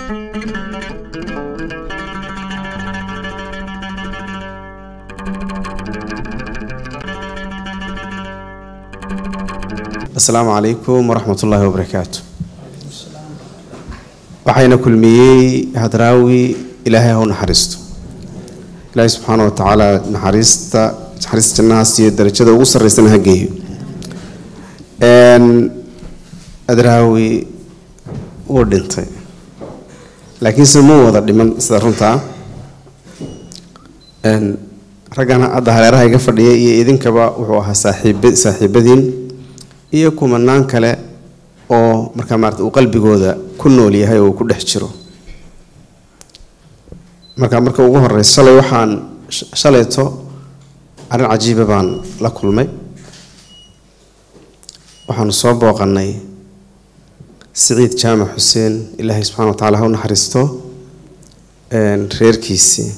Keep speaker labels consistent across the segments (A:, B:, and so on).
A: asalaamu calaykum waraxmat ullaahi wabarakaatu waxayna kulmiyey hadraawi ilaahay ha u naxariisto ilaahay subxaana wa tacaala naxariista naxariista jannahaas iyo darajada ugu sarreysana ha geeyo hadraawi wuu dhintay laakiinse ma wada dhiman sida runtaa raggan hadda hareeraha iga fadhiya iyo idinkaba wuxuu ahaa saaxiib saaxiibadiin iyo kumanaan kale oo markaa maarata uu qalbigooda ku nool yahay oo uu ku dhex jiro marka marka ugu horeysa shalay waxaan shalayto arrin cajiiba baan la kulmay waxaanu soo booqanay siciid jaamac xuseen ilaahay subxana wa tacala ha u naxariisto reerkiisii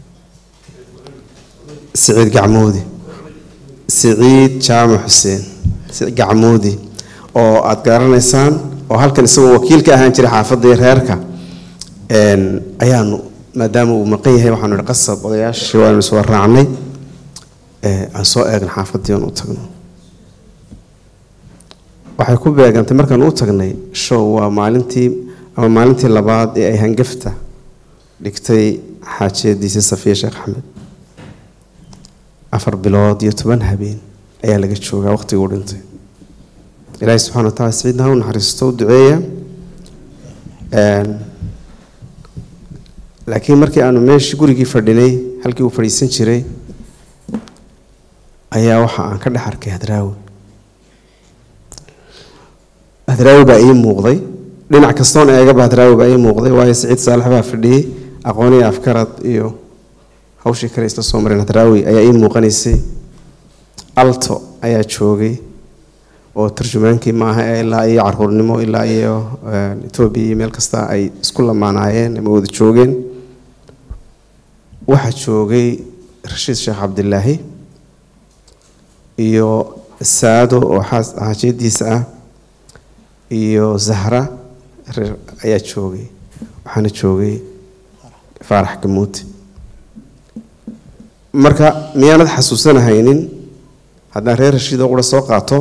A: siciid gacmoodi siciid jaamac xuseen gacmoodi oo aada garanaysaan oo halkan isagoo wakiil ka ahaan jiray xaafadda iyo reerka ayaanu maadaama uu maqan yahay waxaanu ihi qasab odayaashii waanu iswa raacnay aan soo eegna xaafaddii aan u tagno waxay ku beegantay markaan u tagnay show waa maalintii ama maalintii labaad ee ay hangafta dhigtay xaajiyadiisii safiya sheekh axmed afar bilood iyo toban habeen ayaa laga joogaa waqtiguu dhintay ilaahay subxana wa tacala siciidna ha u naxariisto u duceeya laakiin markii aanu meeshii gurigii fadhinay halkii uu fadhiisan jiray ayaa waxa aan ka dhex arkay hadraawi hadraawi baa ii muuqday dhinac kastoon eegaba hadraawi baa ii muuqday waayo siciid saalax baa fadhiyey aqooniyi afkarad iyo hawshii kale isla soo mareen hadraawi ayaa ii muuqanaysay alto ayaa joogay oo tarjumaankii maaha ilaa iyo caruurnimo ilaa iyo etoobiya iyo meel kasta ay isku lamaanaayeen ama wada joogeen waxaa joogay rashiid sheekh cabdilaahi iyo saado oo xaajiyadiisa ah iyo zahra ayaa joogay waxaana joogay faarax gamuuti marka miyaanad xasuusanahaynin haddaan reer rashiidoo qura soo qaato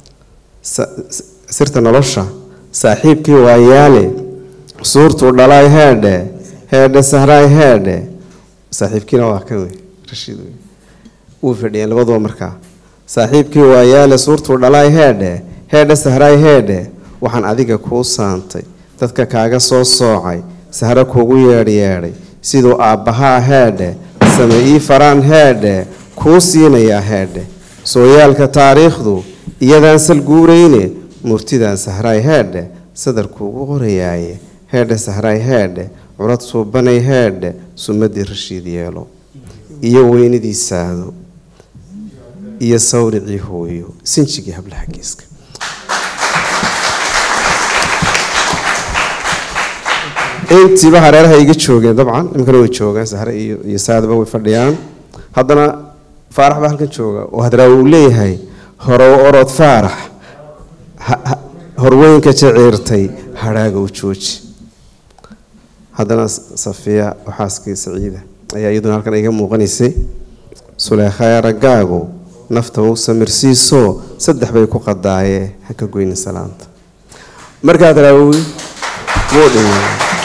A: sirta nolosha saaxiibkii waayaale suurtuu dhalaay heedhe heedhe sahraay heedhe saaxiibkiina waa kan wey rashiid wey wuu fadhiyeen labaduba markaa saaxiibkii waayaale suurtuu dhalaay heedhe heedhe sahraay heedhe waxaan adiga kuu saantay dadka kaaga soo soocay sahre kuugu yeedhyeedhay siduu aabbahaa heedhe same ii faraan heedhe kuu siinayaa heedhe sooyaalka taariikhdu iyadaan sal guurayne murtidaan sahraay heedhe sadarkuugu qorayaaye heedhe sahraay heedhe curad suubanay heedhe sumadii rashiid yeelo iyo weynidii saado iyo sawricii hooyo sinjigii hablaha geeska intiiba hareeraha iga joogeen dabcan iminkana way joogaan sahre iyo saadaba way fadhiyaan haddana faarax baa halkan jooga oo hadraawi uu leeyahay horow orod faarax horweynka jaciirtay hadhaaga u jooji haddana safiya oo xaaskii saciida ayaa iyaduna halkan iga muuqanaysay suleekhaya raggaagu nafta u samirsiiso saddex bay ku qadaayee ha ka goynin salaanta marka hadraawi wuu dhimay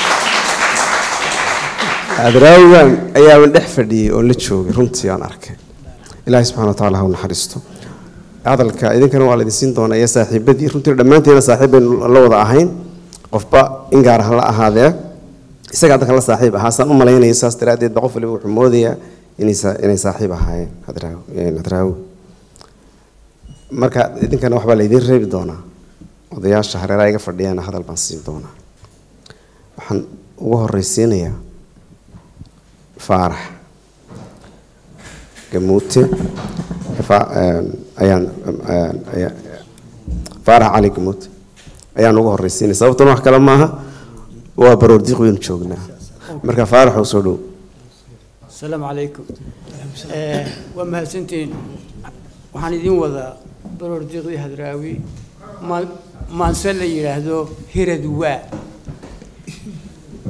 A: hadraawigan ayaaban dhex fadhiyey oon la joogay runtii aan arkay ilaahay subxana wa tacala ha u naxariisto hadalka idinkana waa laydin siin doonaa iyo saaxiibadii runtii dhammaanteena saaxiib baynu la wada ahayn qofba in gaar ha la ahaadee isaga hadda la saaxiib ahaa saan u malaynaya saas daraaddeed ba qof waliba wuxuu moodayaa inay saaxiib ahaayeen hadraawi marka idinkana waxbaa laydiin reebi doonaa odayaasha hareeraha iga fadhiyaana hadal baan siin doonaa waxaan ugu horeysiinayaa faarax gamuute ayaan faarax cali gamuute ayaan ugu horeysiinaya sababtan wax kale maaha waa baroordiiq waynu joognaa marka faarax oo soo dhow
B: asalaamu calaykum waa mahadsantihiin waxaan idiin wadaa baroordiiqdii hadraawi maanse la yidhaahdo hirad waa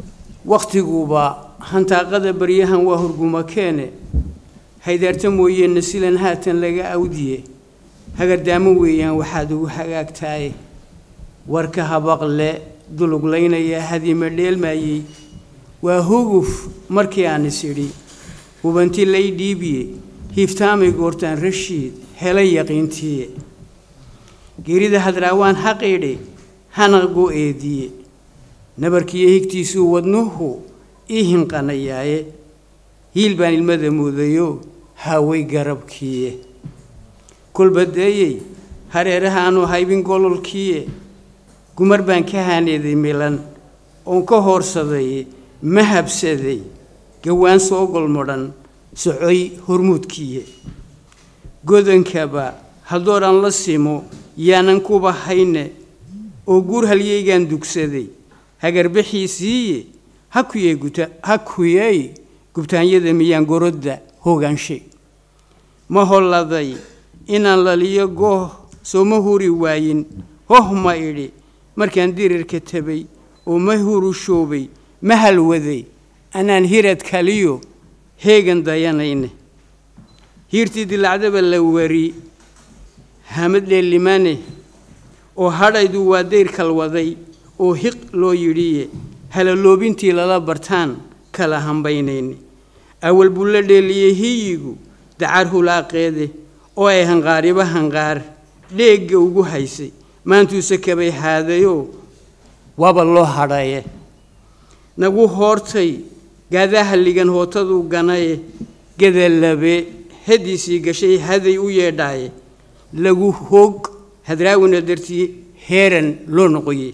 B: waktiguba hantaaqada baryahan waa hurguma keene haydaarta mooyeena silan haatan laga awdiye hagardaamo weeyaan waxaad ugu hagaagtaaye warka habaqle duluglaynaya hadima dheelmaayey waa huguf markii aan is idhi hubanti lay dhiibiye hiiftaamay goortaan rashiid helay yaqiintiye geerida hadraawaan xaqiidhe hanaqgu eediye nabarkiiyo higtiisuu wadnuhu ii hinqanayaaye hiil baan ilmada muudayo haaway garabkiiye kolbadeeyey hareerahaanu haybin gololkiiye gumar baan ka haaneeday milan oon ka hoorsaday ma habsaday gawaan soo golmodhan socoy hormuudkiiye godankaba haddooran la simo yaanan kuba hayne oo guur halyeygaan dugsaday hagarbaxiisiiye hakuyey guta hakuyey gubtaanyada miyaan gorodda hogaanshe ma holladay inaan laliyo gooh sooma huri waayin hoh ma idhi markaan dirirka tabay oo ma hurushoobay ma halwaday anaan hirad kaliyo heegan dayanayne hiirtii dilacdaba la wari hamad dheellimane oo hadhaydu waa dayr kalwaday oo hiq loo yidhiye halaloobintii lala bartaan kala hambaynayne awal buu la dheeliyey hiyigu dacar hulaaqeede oo ay hanqaariba hanqaar dheegga ugu haysay maantuuse kabay haadayoo waaba loo hadhaye nagu hoortay gaadaha ligan hootaduu ganaye gadalabe hadiisii gashay haday u yeedhaaye lagu hoog hadraawina dartii heeran loo noqoye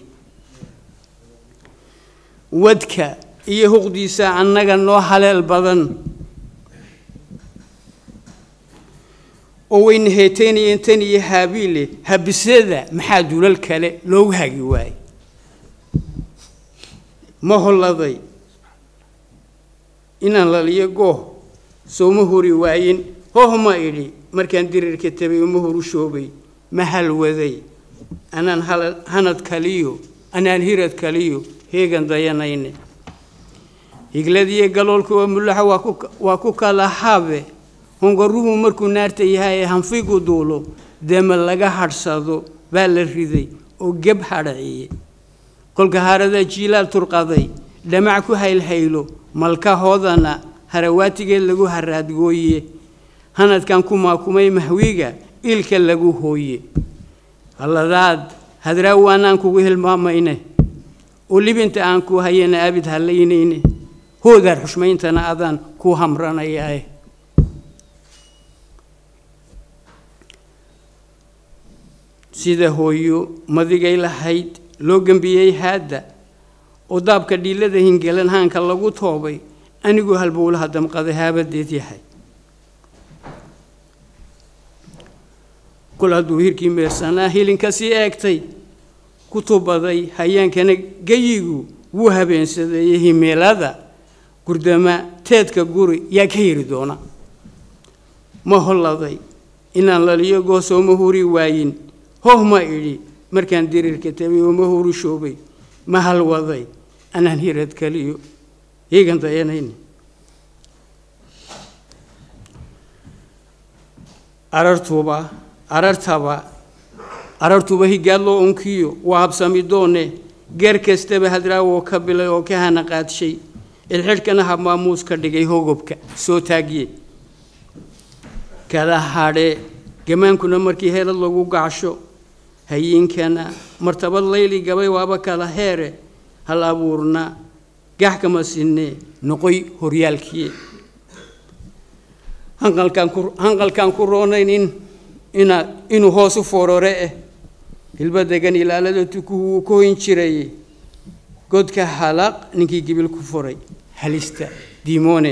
B: wadka iyo huqdiisa annaga noo haleel badan oo wayna heetaynayeen tan iyo haabiile habisada maxaa dulal kale loogu hagi waayey ma holladay inaan laliyo gooh sooma huri waayin hoh ma idhi markaan dirirka tabay uma horu shoobay ma halwaday anaan hanad kaliyo anaan hirad kaliyo heegan dayanayne higladiyo galoolka oo mulaxa waa ku kala habe hongaruhu markuu naarta yahay ee hanfigu duulo dema laga hadhsado baa la riday oo geb hadhaciye kolka haradaa jiilaal turqaday dhamac ku haylhaylo malkahoodana harawaatigeed lagu haraadgooye hanadkan ku maakumay mahwiga ilka lagu hooye halladaad hadraaw anaan kugu hilmaamayne oo libinta aan ku hayana abid hallaynayne hoodaar xushmayntana adaan ku hamranayaae sida hooyo madigay lahayd loo gembiyey haadda oo daabka dhiilada hingelan haanka lagu toobay aniguu halbowlaha damqaday haabadeed yahay kol hadduu hirkii meersanaa hilinka sii eegtay ku tubaday hayaankana geyigu wuu habeensadeeyey himeelada gurdama teedka guri yaa ka yiri doona ma holladay inaan laliyo goosooma huri waayin hoh ma idhi markaan dirirka tabay oo ma huru shoobay ma halwaday anaan hirad kaliyo iigan dayanayne arartuba arartaba arartuba higaadloo unkiyo waa habsami doone geer kastaba hadraawoo ka bilay oo ka hana qaadshay ilxidhkana habmaamuus ka dhigay hogobka soo taagye kala hadhe gamaankuna markii heelad lagu gacsho hayiinkana martabad layli gabay waaba kala heere hal abuurna gax kama sinne noqoy horyaalkiye hanqalkaan ku hanqalkaan ku roonayn in ina inuu hoos u forore eh hilba degan ilaalada tukuhu wuu ka hoyn jiray godka halaq ninkii gibil ku furay halista diimoone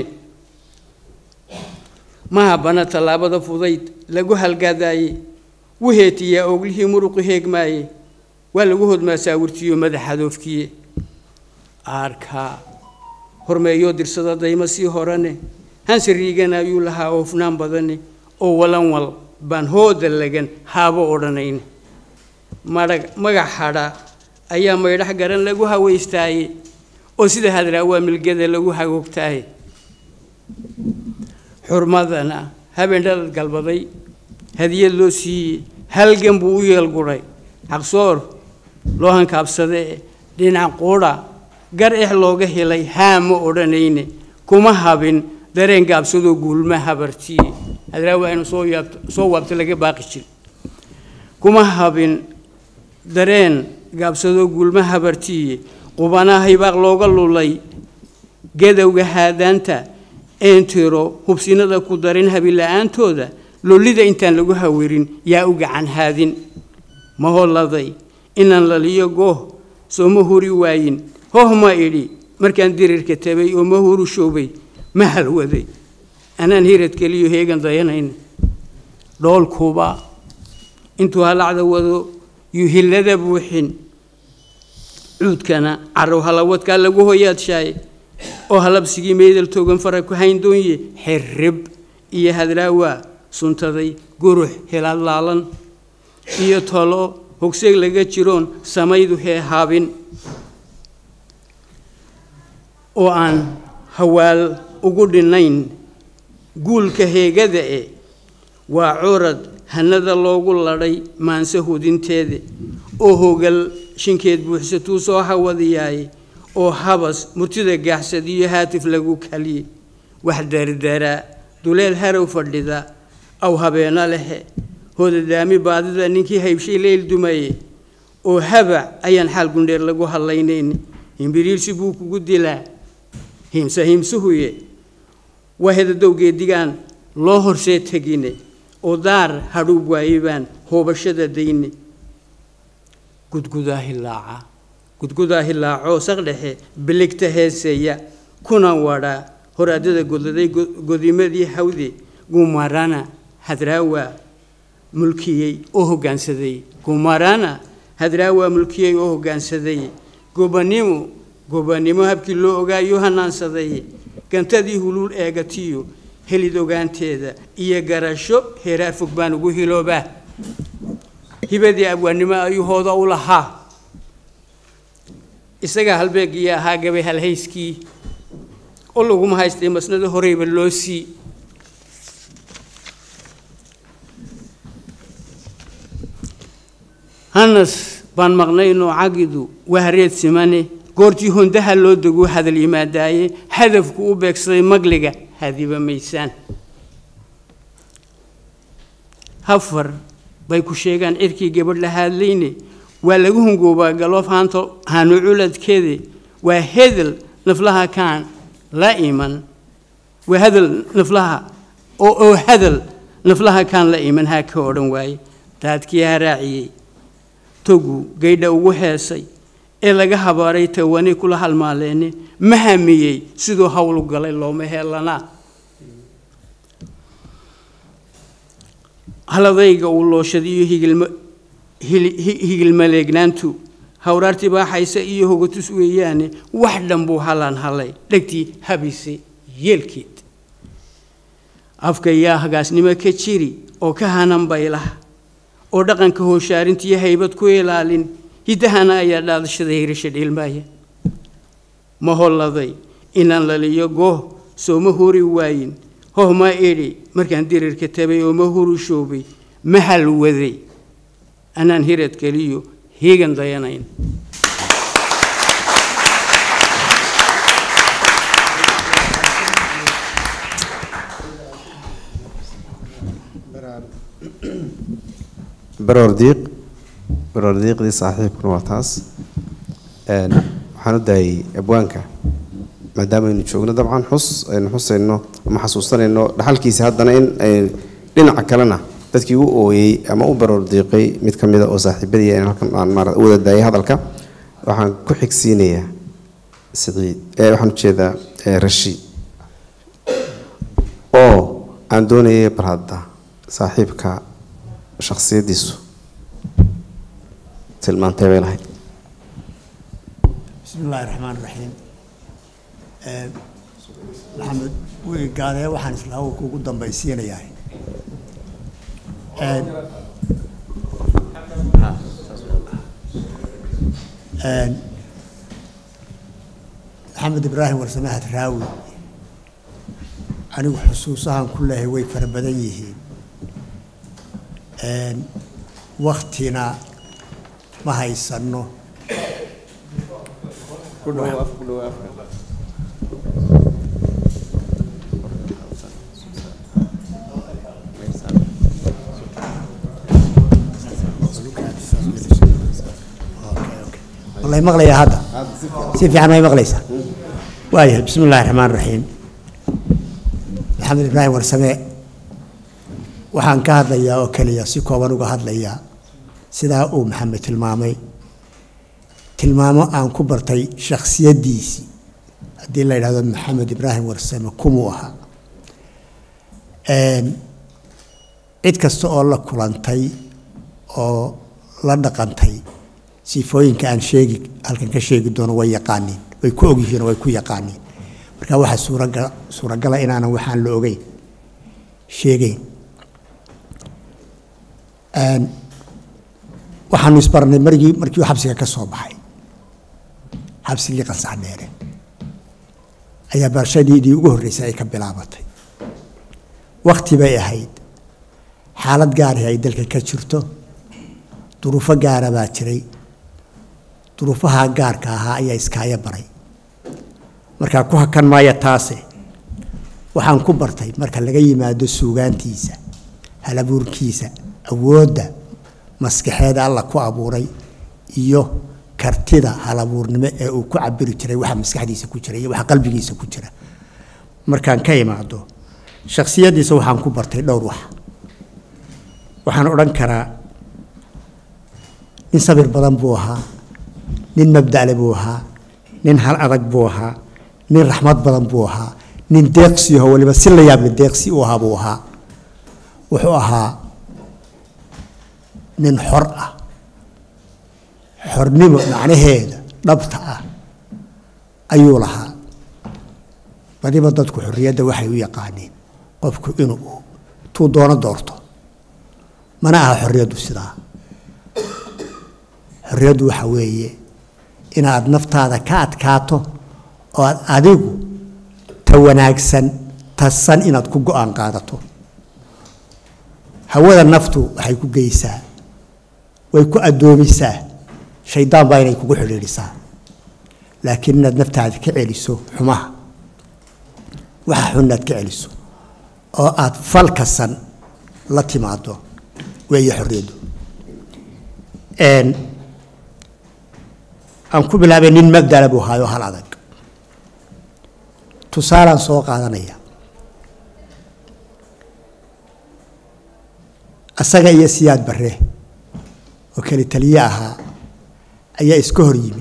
B: ma habana tallaabada fudayd lagu halgaadaaye wuu heetiyaa oglihii muruqu heegmaaye waa lagu hodmaa saawirtiyo madaxadoofkiye aarkaa hormeeyoo dirsada daymo sii horane hanse riigana ayuu lahaa oofnaan badane oo walan wal baan hooda lagan haabo odhanayne madhag magac hadha ayaa maydhax garan lagu hawaystaaye oo sida hadraawaa milgada lagu hagoogtaaye xurmadana habeen dhalad galbaday hadiyad loo siiyey halgan buu u yeelguray xaqsoor loo hankaabsadee dhinac quudha gar ex looga helay haa ma odhanayne kuma habin dareen gaabsadoo guulma habartiye hadraawaa inuu soo yaabto soo waabto laga baaqi jir kuma habin dareen gaabsadoo guulma habartiye qubanaha hibaaq looga lulay gadowga haadaanta eentiro hubsinada ku darin habila-aantooda lollida intaan lagu hawirin yaa u gacan haadin ma holladay inaan laliyo gooh soo ma huri waayin hoh ma idhi markaan dirirka tabay oo ma huru shoobay ma halwaday anaan hirad keliyo heegan dayanayna dhoolkuba intuu halacda wado yuu hillada buuxin cuudkana carow halawadkaa lagu hoyaadshaay oo halabsigii meydal toogan fara ku hayndoonye xirrib iyo hadraawaa suntaday gurux helaad laalan iyo tolo hogseeg laga jiroon samaydu hee haabin oo aan hawaal ugu dhinnayn guulka heegada e waa curad hanada loogu ladhay maanse hudinteeda oo hogal shinkeed buuxsatuu soo hawadiyaaye oo habas murtida gaaxsad iyo haatif lagu kaliyey wax dardaraa duleel harow fadhida aw habeena lehe hoodadaami baadida ninkii haybshay leyl dumaye oo habac ayaan xaal gundheer lagu hadlaynayn himbiriirsi buu kugu dilaa himse himsuhuye waa hedadowgeedigaan loo horsee tegine oo daar hadhuub waayebaan hoobashada dayne gudgudaa hilaaca gudgudaa hilaacoo saqdhexe biligta heeseeya kuna wadhaa horaadada godaday godimadii hawde gumarana hadraawa mulkiyey oo hoggaansaday gumarana hadraawa mulkiyey oo hoggaansaday gobanimo gobanimo habkii loo ogaayo hanaansaday gantadii huluul eegatiyo helid ogaanteeda iyo garasho heeraar fog baan ugu hiloobaa hibadii abwaannimo ayuu hooda u lahaa isagaa halbeegii ahaa gabay halhayskii oo laguma haystay masnada horeyba loo sii hanas baan maqnaynoo cagidu wahareed simane goortii hondaha loo deguu hadal yimaadaaye hadafku u beegsaday magliga hadiba maysaan hafar bay ku sheegaan cirkii gabadh la haadlayne waa lagu hungoobaa galoof haanto haanu culadkeede waa hedel naflaha kaan la iman waa hadal naflaha oo oo hadal naflaha kaan la iman haa ka odhan waaye daadkii haraaciyey togu gaydha ugu heesay ee laga habaaray tawanay kula halmaaleene ma hamiyey siduu hawlu galay looma heelanaa haladayga uu looshadiyo higilma higilmaleegnaantu hawraartii baaxaysa iyo hogatus weeyaane wax dhan buu halaan halay dhegtii habise yeelkeed afka yaa hagaasnimo ka jiri oo ka hanan baylah oo dhaqanka hooshaarintiiyo haybad ku ilaalin hiddahana ayaa dhaadashada hirasha dhiilmaaya ma holladay inaan laliyo gooh soo ma huri waayin hoh ma idhi markaan dirirka tabay oo ma huru shoobay ma halwaday anaan hirad keliyo hiigan dayanayn
A: baroor diiq baroor diiqdii saaxiibkuna waa taas waxaan u daayay abwaanka maadaama aynu joogno dabcan xus aynu xusayno ama xasuusanayno dhaxalkiisa haddana in dhinaca kalena dadkii u ooyey ama u baroor diiqay mid ka mida oo saaxiibadii aan halkan aan maara u wada daayay hadalka waxaan ku xigsiinayaa siciid ee waxaan ujeedaa rashi oo aan doonayay bar hadda saaxiibka shakhsiyaddiisu tilmaantay bay lahayd
C: بسم الله الرحمن الرحيم آه، maxamed wigi gaadee waxaan isla kugu dambaysiinayahay Een, een, maxamed ibraahim warsame hadraawi anigu xusuusahan ku leehay way fara badan yihiin waktina ma haysanno والله مغلي هذا سيف عن ما مغليسا وايه بسم الله الرحمن الرحيم محمد إبراهيم ورسماء waxaan ka hadlayaa oo keliya si kooban uga hadlayaa sidaa uu maxamed tilmaamay tilmaamo aan ku bartay shakhsiyaddiisii haddii la yidhahdo maxamed ibraahim warsame kumuu ahaa cid kasta oo la kulantay oo la dhaqantay sifooyinka aan sheegi halkan ka sheegi doono way yaqaaniin way ku ogyihiin oo way ku yaqaaniin marka waxaa suuraga suuragala inaanan waxaan la ogeyn sheegeyn waxaanu isbarnay margii markii uu xabsiga ka soo baxay xabsigii qansax dheere ayaa barashadiidii ugu horreysay ay ka bilaabatay wakti bay ahayd xaalad gaari ay dalka ka jirto duruufo gaara baa jiray duruufaha gaarka ahaa ayaa iskaaya baray markaa ku hakan maaya taase waxaan ku bartay marka laga yimaado suugaantiisa halabuurkiisa awoodda maskaxeeda alla ku abuuray iyo kartida halabuurnimo ee uu ku cabiri jiray waxa maskaxdiisa ku jira iyo waxa qalbigiisa ku jira markaan ka imaado shakhsiyaddiisa waxaan ku bartay dhowr wax waxaan odhan karaa nin sabir badan buu ahaa nin mabdale buu ahaa nin hal adag buu ahaa nin raxmad badan buu ahaa nin deeqsiyaho waliba si la yaable deeqsi u ahaa buu ahaa wuxuu ahaa nin xor ah xornimo macnaheeda dhabta ah ayuu lahaa badiba dadku xorriyadda waxay u yaqaaniin qofku inuu tuu doono doorto mana aha xorriyaddu sidaa xorriyaddu waxa weeye inaad naftaada ka adkaato oo aad adigu ta wanaagsan tasan inaad ku go-aan qaadato hawada naftu waxay ku geysaa way ku addoomisaa shaydaan baa inay kugu xidhiidhisaa laakiin inaad naftaada ka celiso xumaha waxa xun inaad ka celiso oo aad fal kasan la timaado weeye xorriyaddu aan ku bilaabay nin magdala buu ahaayo hal adag tusaalaan soo qaadanaya asaga iyo siyaad barre oo keli taliye ahaa ayaa iska hor yimi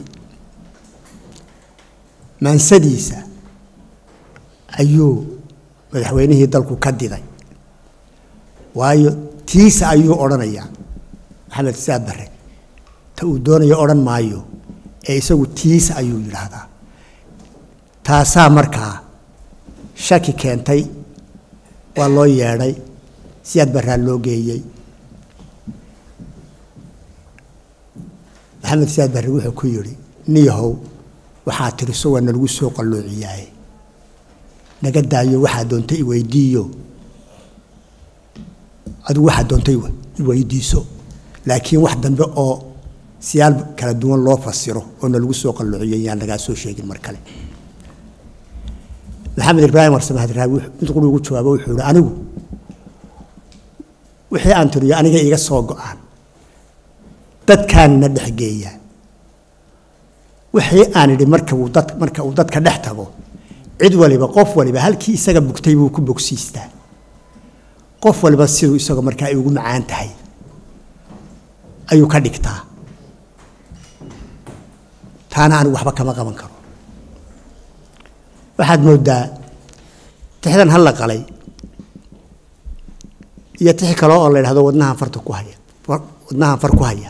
C: maansadiisa ayuu madaxweynihii dalku ka diday waayo tiisa ayuu odhanayaa maxamed siyaad barre ta uu doonayo odhan maayo ee isagu tiisa ayuu yidhaahdaa taasaa markaa shaki keentay waa loo yeedhay siyaad barraa loo geeyey maxamed siyaad barre wuxuu ku yidhi niyahow waxaa tiriso waa nalagu soo qalloociyaaye naga daayo waxaa doonta iweydiiyo adigu waxaa doonta iweydiiso laakiin wax dambe oo siyaal kala duwan loo fasiro oo nalagu soo qalloociyo yaan lagaa soo sheegin mar kale maxamed ibraahim warsame hadraawi mid quri ugu jawaabo wuxuu yihi anigu wixii aan tiriyo aniga iga soo go-aan dadkaanna dhexgeeya wixii aan idhi marka uu dad marka uu dadka dhex tago cid waliba qof waliba halkii isaga bugtay buu ku bogsiistaa qof waliba siduu isaga markaa ay ugu macaan tahay ayuu ka dhigtaa taana anigu waxba kama qaban karo waxaad moodaa tixdan hal la qalay iyo tixi kale oo la yidhahdo wadnahan farta ku haya wadnahan far ku haya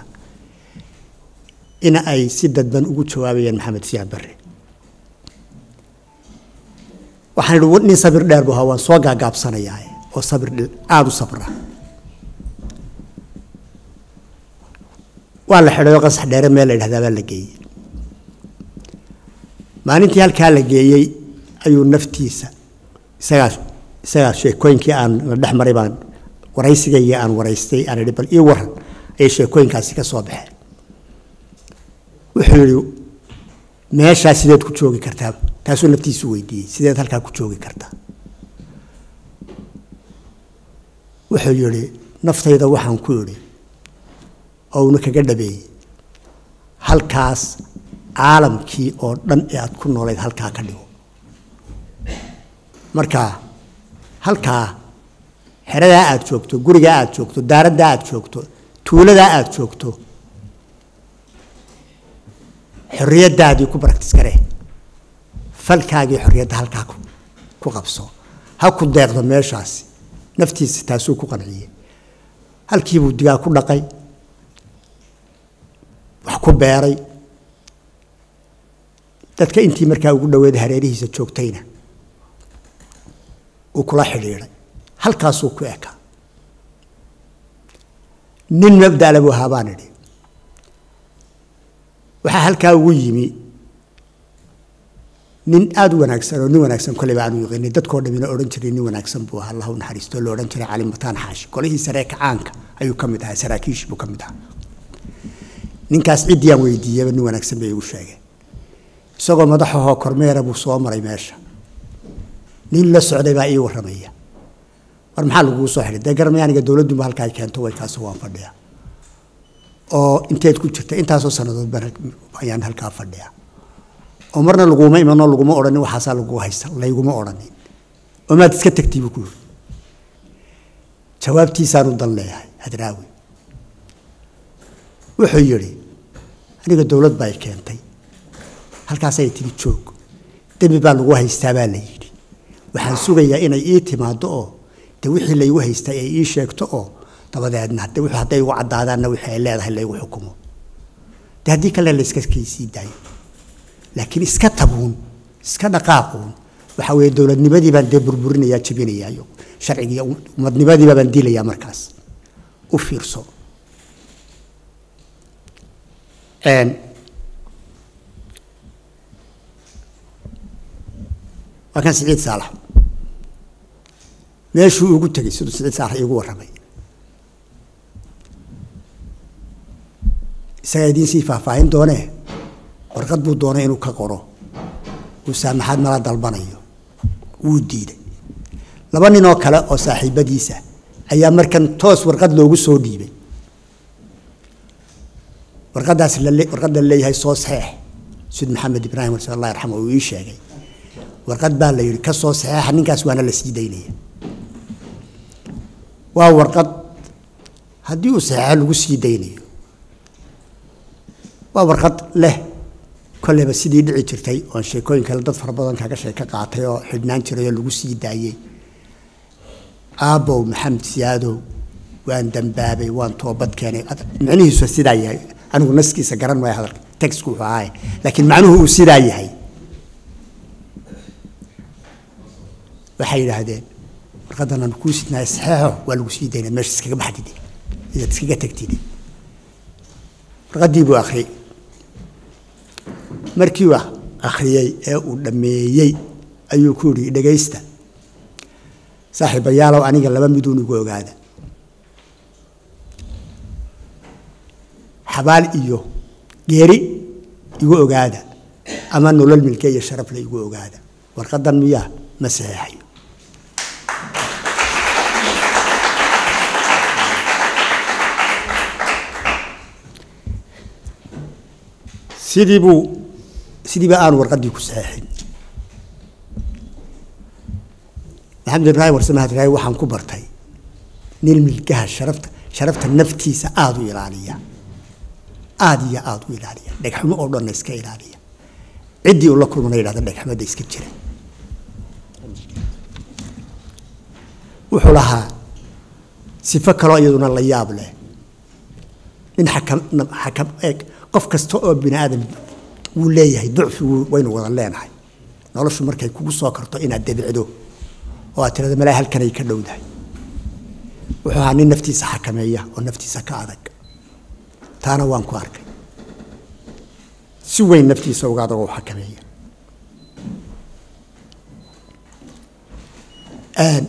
C: in ay si dadban ugu jawaabayaan maxamed siyaad barre waxaan idhi nin sabir dheer bu ahaa waan soo gaagaabsanayaa oo sabir aada u sabra waa la xidhayo qasax dheere meel la yidhahdaa baa la geeyey maalintii halkaa la geeyey ayuu naftiisa isagaa isagaa sheekooyinkii aan la dhex maray baan waraysigaygii aan waraystay aan idhi bal ii waran ayay sheekooyinkaasi ka soo baxeen wuxuu yidhi meeshaa sideed ku joogi kartaa taasuu naftiisu weydiiyey sideed halkaa ku joogi kartaa wuxuu yidhi naftayda waxaan ku idhi ouna kaga dhabeeyey halkaas caalamkii oo dhan ee aad ku noolayd halkaa ka dhigo marka halkaa xeradaa aad joogto gurigaa aad joogto daaraddaa aad joogto tuuladaa aad joogto xorriyaddaadii ku baraktis gare falkaagii xorriyadda halkaa ku qabso ha ku deeqdo meeshaasi naftiisa taasuu ku qanciyey halkiibuu digaa ku dhaqay wax ku beeray dadka intii markaa ugu dhaweeda hareerihiisa joogtayna uu kula xidhiidhay halkaasuu ku ekaa nin mabdala buu ahaa baan idhi waxaa halkaa ugu yimi nin aada u wanaagsan oo nin wanaagsan koleyba aanu yaqanin dadkoo dhamina odhan jiray nin wanaagsan buu ahaa allah u naxariisto la odhan jiray cali mataan xaashi golihii saree kacaanka ayuu ka mid ahaa saraakiishii buu ka mid ahaa ninkaas ciddii aan weydiiyaba nin wanaagsan bay igu sheegeen isagoo madaxahoo kormeera buu soo maray meesha nin la socday baa ii warramaya war maxaa laguu soo xidhay dee garamay aniga dowladduba halkaa keento way kaasoo waan fadhiya oo inteed ku jirta intaasoo sannadood baan ayaan halkaa fadhiya oo marna laguma imanoo laguma odhanin waxaasaa lagu haysta layguma odhanin oo maad iska tagtay buu ku yiri jawaabtiisaanu dan leeyahay hadraawi wuxuu yidhi aniga dowlad baa i keentay halkaasay tigi joog dembi baa lagu haystaa baa la yidhi waxaan sugayaa inay ii timaado oo de wixii laygu haystay ay ii sheegto oo dabadeedna de wixii hadday igu caddaadaanna wixii ay leedahay laygu xukumo de haddii kale la iska kaysii daayo laakiin iska tabuun iska dhaqaaquun waxa weeye dowladnimadii baan dee burburinayaa jebinayaa iyo sharcigii umadnimadiiba baan dilayaa markaas u fiirso waa kan siciid saalax meeshuu ugu tegey siduu siciid saalax iigu warramay isagaa idiin sii faahfaahin doonee warqad buu doonay inuu ka qoro uu saamaxaad mala dalbanayo wuu diiday laba nin oo kale oo saaxiibadiisa ayaa markan toos warqad loogu soo dhiibay warqadaas warqadda leeyahay soo saxeex sid maxamed ibraahim warse allah yarxama uu ii sheegay warqad baa la yidhi ka soo saxeexa ninkaas waana la sii daynaya waa warqad haddii uu saxeexo lagu sii daynayo waa warqad leh kolleyba sidii dhici jirtay oon sheekooyin kale dad fara badan kaga sheeko qaatay oo xidhnaan jiray oo lagu sii daayey aabbow maxamed siyaadow waan dambaabay waan toobad keenay micnihiisu sidaa yahay anigu naskiisa garan maayo hadalka texku wuxuu ahaay laakiin macnuhu uu sidaa yahay waxay yidhaahdeen warqadan aan kuu sidnaay saxeexo waa lagu sii daynaa meesha iskaga baxdide idaad iskaga tagtide warqaddii buu akhriyey markii uu akhriyey ee uu dhammeeyey ayuu ku yidhi dhegaysta saaxiibayaalow aniga laba miduun igu ogaada xabaal iyo geeri igu ogaada ama nolol milke iyo sharafle igu ogaada warqadan miyaa ma saxeexayo sidii buu sidiiba aanu warqaddii ku saxeexin maxamed ibraahim warsame hadraawi waxaan ku bartay nin milgaha sharafta sharafta naftiisa aada u ilaaliya aada iyo aada u ilaaliya dhegxumo oo dhanna iska ilaaliya ciddii uu la kulmana yidhahda dhegxumada iska jira wuxuu lahaa sifo kaloo iyaduna la yaab leh nin xakam xakam eeg qof kasta oo bini aadam wuu leeyahay ducfi waynu wada leenahay noloshu markay kugu soo karto inaad debicdo oo aad tirada malaa halkanay ka dhowdahay wuxuu ahaa nin naftiisa xakameeya oo naftiisa ka adag taana waan ku arkay si weyn naftiisa uga adag oo xakameeya Een,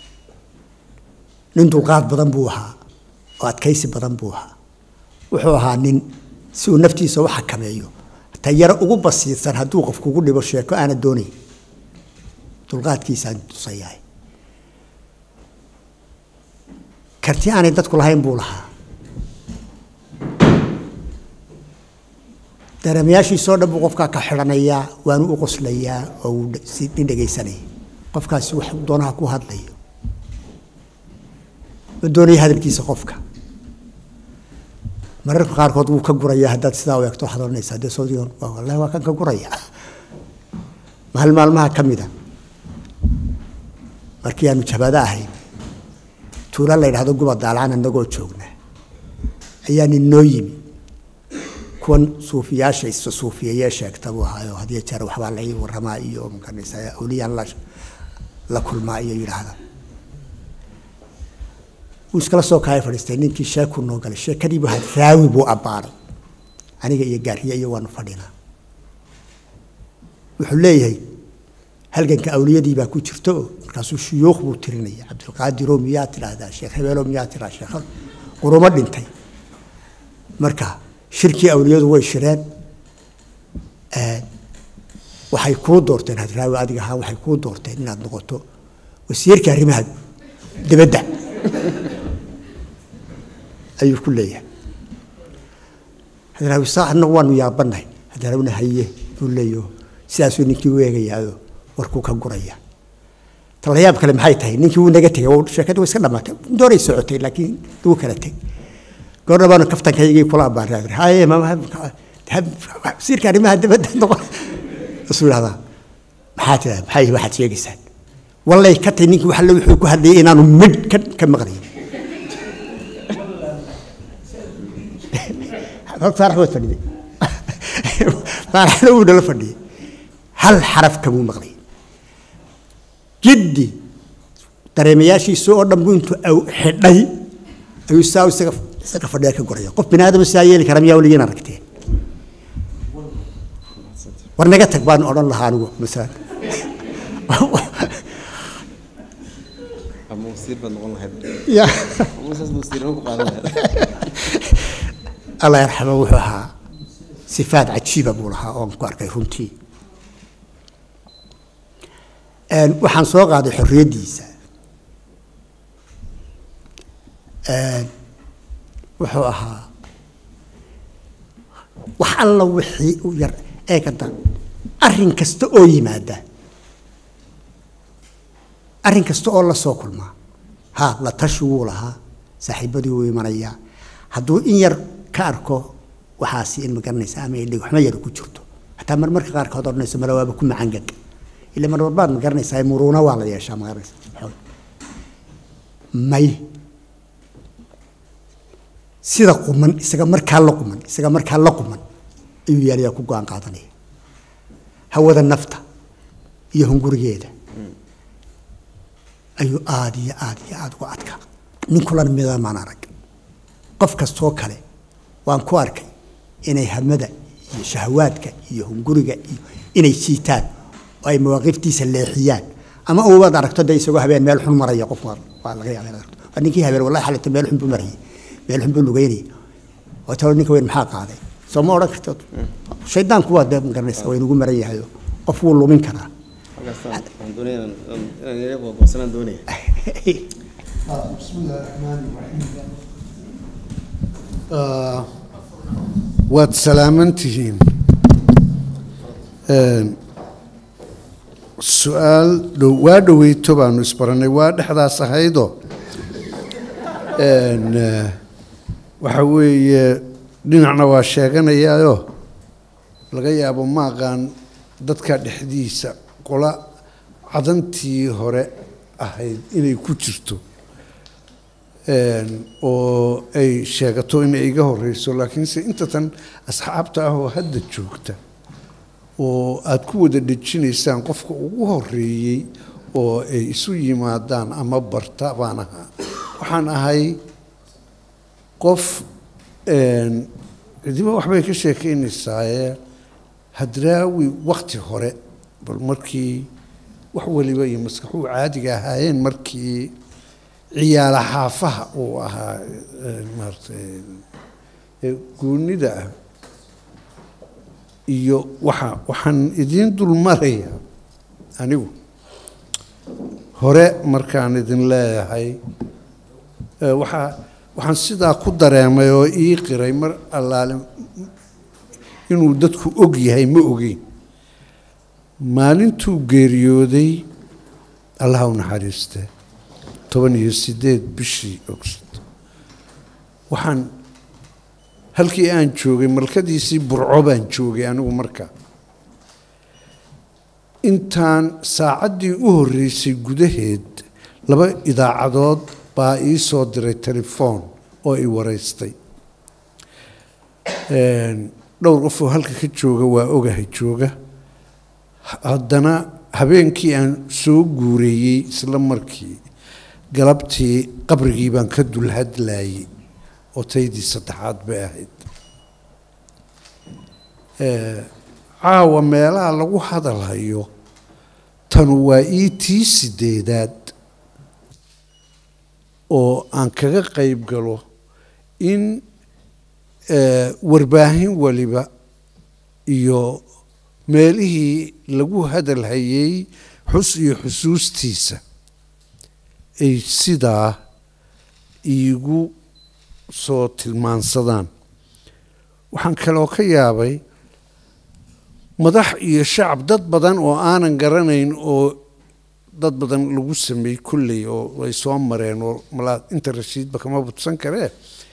C: nin dulqaad badan buu ahaa oo adkaysi badan buu ahaa wuxuu ahaa nin si uu naftiisa u xakameeyo tayaro ugu basiirsan hadduu qof kugu dhibo sheeko aana doonayn dulqaadkiisaan tusayahay karti aanay dadku lahayn buu lahaa dareemayaashiisoo dhan buu qofkaa ka xidhanayaa waanu u qoslayaa oo uu dhe- si nin dhegaysanaya qofkaasi wax doonaha ku hadlayo ma doonaya hadalkiisa qofka mararka qaarkood wuu ka gurayaa haddaad sidaa u eegto waxaad odhanaysaa dee sawdigan waa wallahi waa kan ka guraya maalin maalmaha ka mida markii aanu jabaado ahayn tuula la yidhahdo guba daalacaan annagoo joogna ayaa nin noo yimi kuwan suufiyaasha isa suufiyayee sheegta buu ahaayo hadiyo jeer waxbaa la ii waramaa iyo makanaysa awliyaan la la kulmaa iyo yidhaahda wuu iskala soo kaaya fadhiistay ninkii sheeku noo galay sheekadii buu had raawi buu abbaaray aniga iyo gaariye iyo waanu fadhinaa wuxuu leeyahay halganka awliyadii baa ku jirto oo markaasuu shuyuukh buu tirinaya cabdilqaadiroo miyaa tidhaahdaa sheekh hebeelo miyaa tidhahdaa sheekh qurumo dhintay marka shirkii awliyadu way shireen Ee, waxay kuu doorteen hadraawi adiga ahaa waxay kuu doorteen inaad noqoto wasiirka arrimaha dibadda ayuu ku leeyahay hadraawi saa annagu waanu yaabanahay hadraawina haye buu leeyaho sidaasuu ninkii u eegayaado warkuu ka guraya talayaab kale maxay tahay ninkii wuu naga tegay waa- sheekadii way iska dhamaatay dooray socotay laakiin wuu kala tegay goorna baanu kaftankaygii kula abaanay haye wasiirka arrimaha dibadda noqon isuu yidhahdaa maxaa tiraa maxay waxaad sheegaysaan wallay ka tay ninkii waxalle wuxuu ku hadlayay inaanu midh ka ka maqlayn faarax waad fadhiday faaraxna wuu nala fadhiyay hal xaraf kamuu maqlay jiddi dareemayaashiisa oo dhan buu intuu aw- xidhay ayuu saa isaga isaga fadhiya ka goraya qof bini aadama saa yeeli kara miyaa weligiin aragteen war naga tag baan odhan lahaa anigu masalan
A: ama wasiir baad noqon lahayd
C: ya
A: ama saas wasiirnimo ku qaadan lahayd
C: allah yarxamo wuxuu ahaa sifaad cajiiba buu lahaa oon ku arkay runtii Een, waxaan soo qaaday xorriyaddiisa Een, wuxuu ahaa wax alla wixii u yar eegada arrin kasta oo yimaada arrin kasta oo la soo kulmaa ha la tashi wuu lahaa saaxiibadii wuu imanayaa hadduu in yar ka arko waxaasi in ma garanaysa ama idhig waxma yar ku jirto hataa marmarka qaarkood odhanayso male waaba ku macangag ila marmar baad ma garanaysaa muruuna waa la yeeshaa ma garanaysa xoog may sida quman isaga markaa la quman isaga markaa la quman ayuu yaalayaa ku go-aan qaadanaya hawada nafta iyo hungurigeeda ayuu aada iyo aada iyo aada uga adkaa nin kulan midamaan arag qof kastoo kale waan ku arkay inay hamada iyo shahawaadka iyo hunguriga iyo inay jiitaan oo ay mawaaqiftiisa leexiyaan ama ubaad aragto dee isagoo habeen meel xun maraya qof waa waa laga yaaba inaad aragto waa ninkii habeen wallahi xalata meel xun buu marayay meel xun buu lugeynayay oo talo ninka weyn maxaa qaaday soo ma odhan karto shaydaanku waa dee ma garanaysa waa inugu maran yahay oo qof wuu lumin karaa
A: halkaasaan waxaan doonaya inaan inaan yara googoosanaan doonaya
D: بسم الله الرحمن الرحيم آه، waad salaaman tihiin Een, su-aal dhow waa dhoweyto baanu isbaranay waa dhexdaas ahaydoo Een, eh, waxa weeye dhinacna waa sheeganayaayo laga yaabo ma aqaan dadka dhexdiisa qola cadantii hore ahayd inay ku jirto Een, oo ay sheegato inay iga horeyso laakiinse inta tan asxaabta ah oo hadda joogta oo aada ku wada dhejinaysaan qofka ugu horeeyey oo ay isu yimaadaan ama barta baan ahaa waxaan ahay qof een, cidiba waxbay ka sheekeynaysaaye hadraawi wakti hore bal markii wax waliba iyo maskaxuu caadiga ahaayeen markii ciyaala xaafaha uu ahaa eh, maaragtay ee goonida ah iyo waxa waxaan idiin dul marayaa anigu hore markaan idin leeyahay eh, waxaa waxaan sidaa ku dareemay oo ii qiray mar allaale inuu dadku og yahay ma ogeyn maalintuu geeriyooday allaha u naxariiste toban iyo sideed bishii ogst waxaan halkii aan joogay malkadiisii burco baan joogay anigu marka intaan saacaddii u horreysay gudaheed laba idaacadood baa ii soo diray telefoon oo i wareystay dhowr qof oo halka ka jooga waa ogahay jooga haddana habeenkii aan soo guureeyey isla markii galabtii qabrigii baan ka dul hadlaayey oo taydii saddexaad bay ahayd caawa meelaha lagu hadalhayo tanu waa ii tii sideedaad oo aan kaga qayb galo in warbaahin waliba iyo meelihii lagu hadalhayey xus iyo xusuustiisa ay sidaa iigu soo tilmaansadaan waxaan kaloo ka yaabay madax iyo shacab dad badan oo aanan garanayn oo dad badan lagu sameeyey kulley oo ay soo mareen oo malaa inta rashiidba kama budsan karee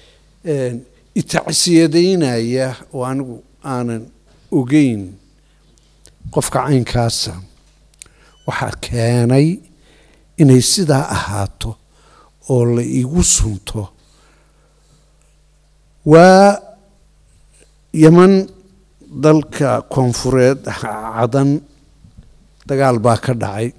D: itacsiyadaynaya oo anigu aanan ogeyn qofka caynkaasa waxaa keenay inay sidaa ahaato oo la igu sunto waa yaman dalka koonfureed cadan dagaal baa ka dhacay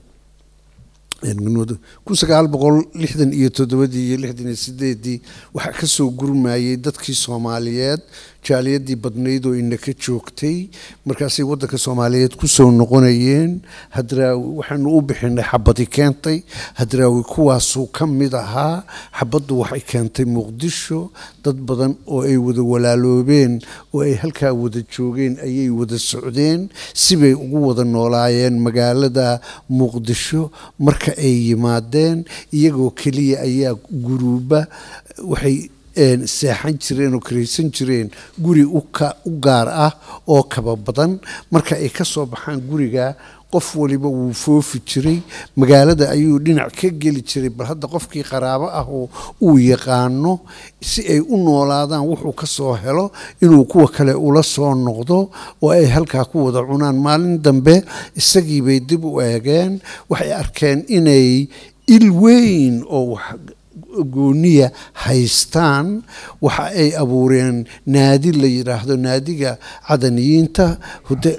D: kun sagaal boqol lixdan iyo toddobadii iyo lixdan iyo sideedii waxaa ka soo gurmayey dadkii soomaaliyeed jaaliyadii badnayd oo inaka joogtay markaasay waddanka soomaaliyeed kusoo noqonayeen hadraawi waxaanu u bixinay xabadi keentay hadraawi kuwaasuu ka mid ahaa xabaddu waxay keentay muqdisho dad badan oo ay wada walaaloobeen oo ay halkaa wada joogeen ayay wada socdeen sibay ugu wada noolaayeen magaalada muqdisho marka ay yimaadeen iyagoo keliya ayaa guruuba waxay seexan jireen oo karaysan jireen guri u gaar ah oo kaba badan marka ay ka soo baxaan guriga qof waliba wuu foofi jiray magaalada ayuu dhinac ka geli jiray bal hadda qofkii qaraabo ah oo uu yaqaano si ay u noolaadaan wuxuu ka soo helo inuu kuwa kale ula soo noqdo oo ay halkaa ku wada cunaan maalin dambe isagii bay dib u eegeen waxay arkeen inay il weyn oo wax gooniya haystaan waxa ay abuureen naadi la yidhaahdo naadiga cadaniyiinta hude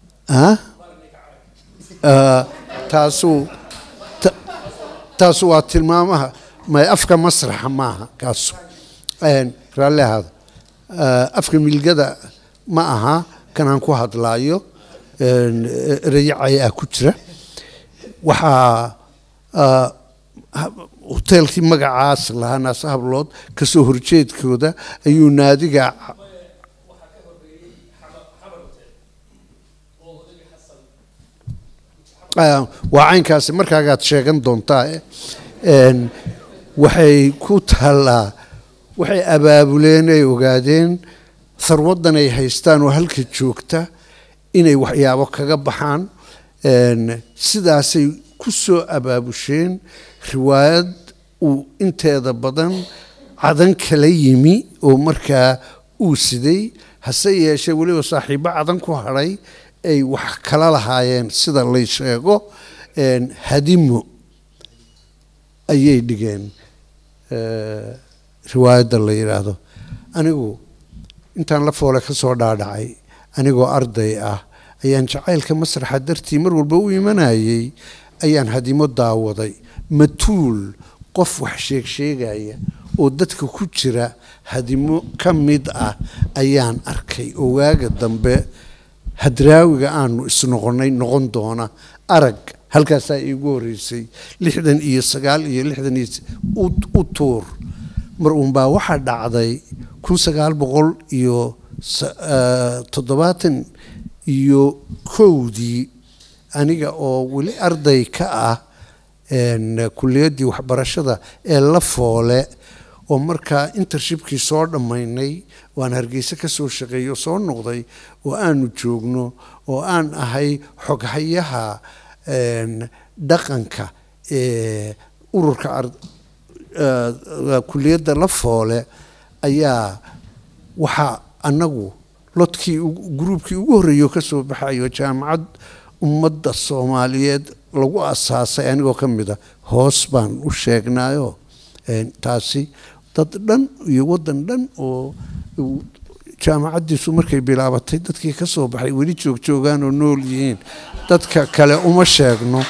D: taasu taasu waa tilmaamaha may afka masraxa maaha kaasu raalli ahaada afka milgada ma aha kanaan ku hadlaayo ereyacay ah ku jira waxaa hoteelkii magacaas lahaa naase hablood kasoo horjeedkooda ayuu naadiga waa caynkaasi markaagaad sheegan doontaa waxay ku taallaa waxay abaabuleen ay ogaadeen sarwaddan ay haystaan oo halka joogta inay waxyaabo kaga baxaan sidaasay ku soo abaabusheen riwaayad uu inteeda badan cadan kala yimi oo markaa uu siday hase yeeshee weliba saaxiibbo cadan ku hadhay ay wax kala lahaayeen sida lay sheego hadimo ayay dhigeen riwaayadda la yidhaahdo anigu intaan la foole ka soo dhaadhacay anigoo arday ah ayaan jacaylka masraxa dartii mar walba u imanayay ayaan hadimo daawaday matuul qof wax sheeg sheegaya oo dadka ku jira hadimo ka mid ah ayaan arkay oo waaga dambe hadraawiga aanu isnoqonnay noqon doona arag halkaasaa iigu horreysay lixdan iyo sagaal iyo lixdan iyo u tuur mar uunbaa waxaa dhacday kun sagaal boqol iyo toddobaatan iyo kowdii aniga oo weli arday ka ah kuliyaddii waxbarashada ee la foole oo markaa intershipkii soo dhammaynay waan hargeysa ka soo shaqeeyey oo soo noqday oo aanu joogno oo aan ahay xoghayaha dhaqanka ee ururka kuliyadda la foole ayaa waxaa annagu lodkii gruubkii ugu horreeyo ka soo baxayo jaamacad ummadda soomaaliyeed lagu asaasay anigoo ka mid a hoos baan u sheegnayo taasi dad dhan iyo waddan dhan oo jaamacaddiisu markay bilaabatay dadkii ka soo baxay weli joogjoogaan oo nool yihiin dadka kale uma sheegno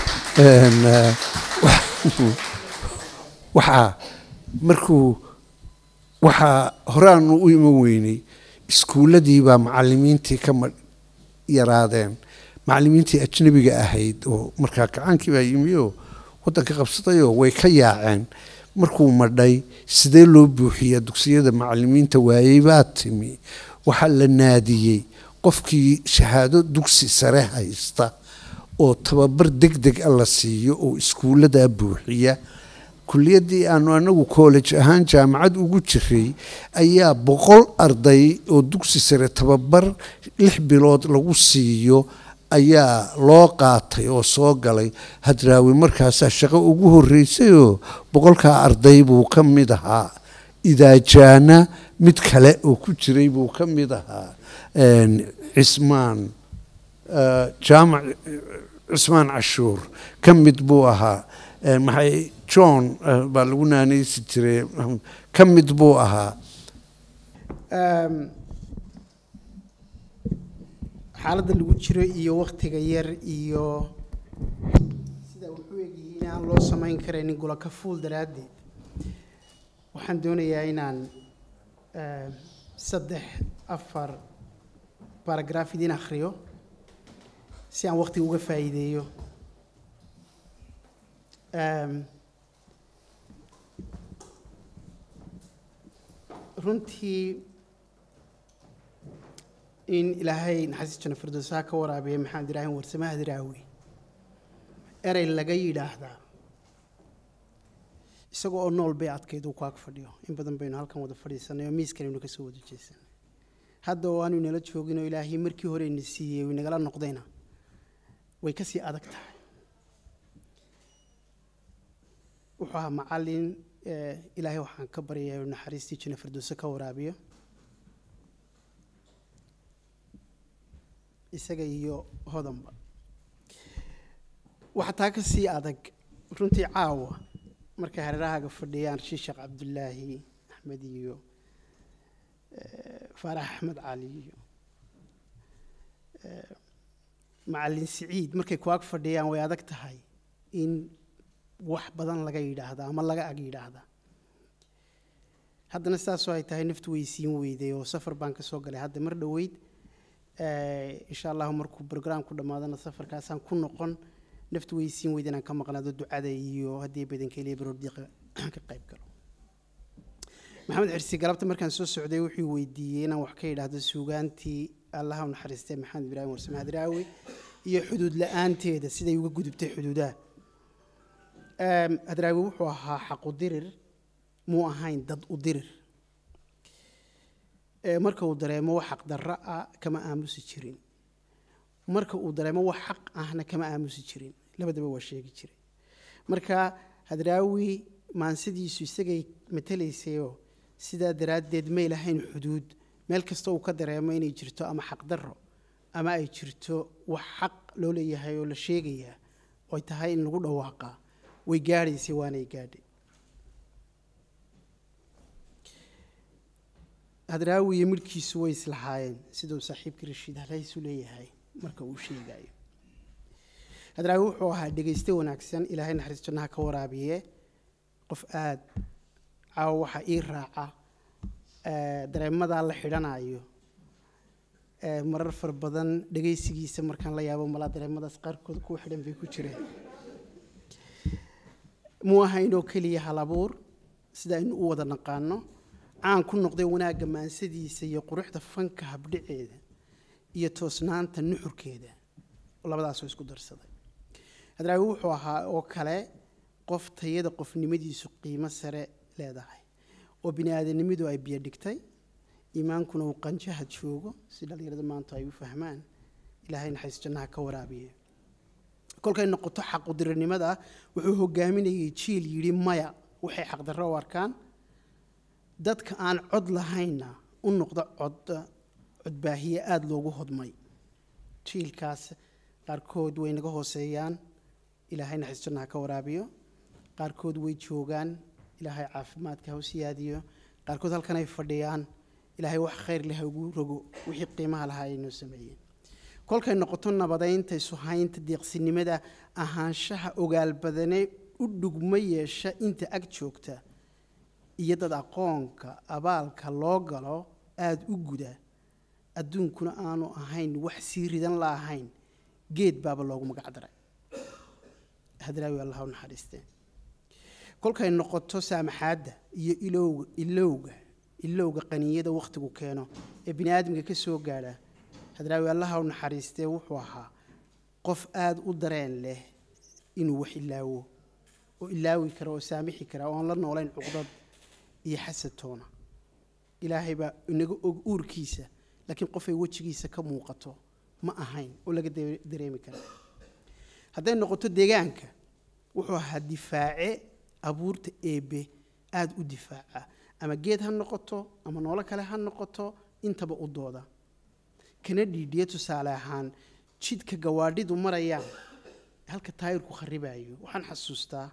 D: waxaa markuu waxaa horaanu u iman weynay iskuulladii baa macalimiintii ka yaraadeen macalimiintii ajnabiga ahayd oo markaa kacaankii baa yimi oo waddanka qabsadayoo way ka yaaceen markuu madhay sidee loo buuxiyaa dugsiyada macalimiinta waayey baa timi waxaa la naadiyey qofkii shahaado dugsi sare haysta oo tababar deg deg a la siiyo oo iskuulladaa buuxiya kuliyaddii aanu anagu college ahaan jaamacad ugu jiray ayaa boqol arday oo dugsi sare tababar lix bilood lagu siiyo ayaa loo qaatay oo soo galay hadraawi markaasaa shaqo ugu horreysayoo boqolkaa arday buu ka mid ahaa idaajaana mid kale oo ku jiray buu ka mid ahaa cismaan jaamac cismaan cashuur ka mid buu ahaa maxay john baa lagu naanaysi jiray ka mid buu ahaa
E: xaaladda lagu jiro iyo waktiga yar iyo sida wuxuu egyihiin aan loo samayn karaynin gulaka fuul daraaddeed waxaan doonayaa inaan saddex afar baragraaf idiin akhriyo si aan waktiga uga faa'iideeyo runtii in ilaahay naxariis jana firdowsaha ka waraabiya maxamed ibraahim warsamaha diraawi erey laga yidhaahdaa isagoo oo nool bay adkayd uu ku ag fadhiyo in badan baynu halkan wada fadhiisanay oo miiskanaynu kasoo wada jeesanay hadda oo aanu inala joogin oo ilaahay markii hore ina siiyey uu inagala noqdayna way kasii adag tahay wuxuu ahaa macallin ilaahay waxaan ka baryayaa inuu naxariistii jana firdowse ka waraabiyo isaga iyo hodanba waxaa taa ka sii adag runtii caawa markay hareerahaaga fadhiyaan rashid sheekh cabdullaahi axmed iyo faarax axmed cali iyo macallin siciid markay ku ag fadhiyaan way adag tahay in wax badan laga yidhaahda ama laga ag yidhaahda haddana sidaasoo ay tahay naftu way siin weyday oo safar baan ka soo galay hadda mar dhoweyd insha allahu markuu brograamku dhammaadana safarkaasaan ku noqon naftu way siin weyd inaan ka maqnaado ducada iyo haddii badankeeliya baroordiiqa ka qayb galo maxamed xirsi galabta markaan soo socday wuxuu weydiiyey inaan wax ka yidhaahdo suugaantii allaha u naxariistay maxamed ibraahim warsame hadraawi iyo xuduud la-aanteeda siday uga gudubtay xuduudaha hadraawi wuxuu ahaa xaqu dirir muu ahayn dad u dirir marka uu dareemo wax xaq darro ah kama aamusi jirin marka uu dareemo wax xaq ahna kama aamusi jirin labadaba waa sheegi jiray marka hadraawi maansadiisu isagay matelaysayoo sidaa daraaddeed may lahayn xuduud meel kasta uu ka dareemo inay jirto ama xaq darro ama ay jirto wax xaq loo leeyahay oo la sheegayaa oy tahay in lagu dhawaaqaa way gaadhaysay waanay gaadhay hadraawi iyo midhkiisu way islahaayeen siduu saaxiibkii rashiid halhaysu leeyahay marka uu sheegayo hadraawi wuxuu ahaa dhegayste wanaagsan ilaahay naxariis jannaha ka waraabiye qof aada caawa waxaa ii raaca dareemadaa la xidhanayo ee, marar fara badan dhegaysigiisa markaan la yaabo malaa dareemadaas qaarkood kuwa xidhan bay ku jireen muu ahaynoo keliya halabuur sida aynu u wada naqaano caan ku noqday wanaagga maansadiisa iyo quruxda fanka habdhiceeda iyo toosnaanta nuxurkeeda labadaasoo isku darsaday hadraawi wuxuu ahaa oo kale qof tayada qofnimadiisu qiimo sare leedahay oo bini aadanimadu ay biyo dhigtay iimaankuna uu qanjaha joogo si dhallinyarada maanta ay u fahmaan ilaahay naxariis jannaha ka waraabiye kolkay noqoto xaqudirinimada wuxuu hogaaminayay jiil yidhi maya waxay xaqdarro u arkaan dadka aan cod lahaynna u noqda cod codbaahiye aada loogu hodmay jiilkaas qaarkood way naga hooseeyaan ilaahay naxariis jannaha ka waraabiyo qaarkood way joogaan ilaahay caafimaadka ha u siyaadiyo qaarkood halkan ay fadhiyaan ilaahay wax khayr leh ha ugu rogo wixii qiimaha lahaa ay noo sameeyeen kolkay noqoto nabadaynta isuhaynta deeqsinimada ahaanshaha ogaal badane u dhugma yeesha inta ag joogta iyo dad aqoonka abaalka loo galo aada u guda adduunkuna aanu ahayn wax sii ridan la ahayn geed baaba loogu magac daray hadraawi allah u naxariistee kolkay noqoto saamaxaadda iyo ilowga ilowga ilowga qaniyada wakhtigu keeno ee bini aadamka ka soo gaadha hadraawi allaha u naxariistee wuxuu ahaa qof aada u dareen leh inuu wax ilaawo oo ilaawi kara oo saamixi kara oon la noolayn cuqdad iyo xasatoona ilaahay baa inaga og uurkiisa laakiin qofay wejigiisa ka muuqato ma ahayn oo laga dare- dareemi kara hadday noqoto deegaanka wuxuu ahaa difaace abuurta eebe aada u difaaca ama geed ha noqoto ama noolo kale ha noqoto intaba u dooda kana dhiidhiya tusaale ahaan jidka gawaadhidu marayaan halka taayirku kharibayo waxaan xasuustaa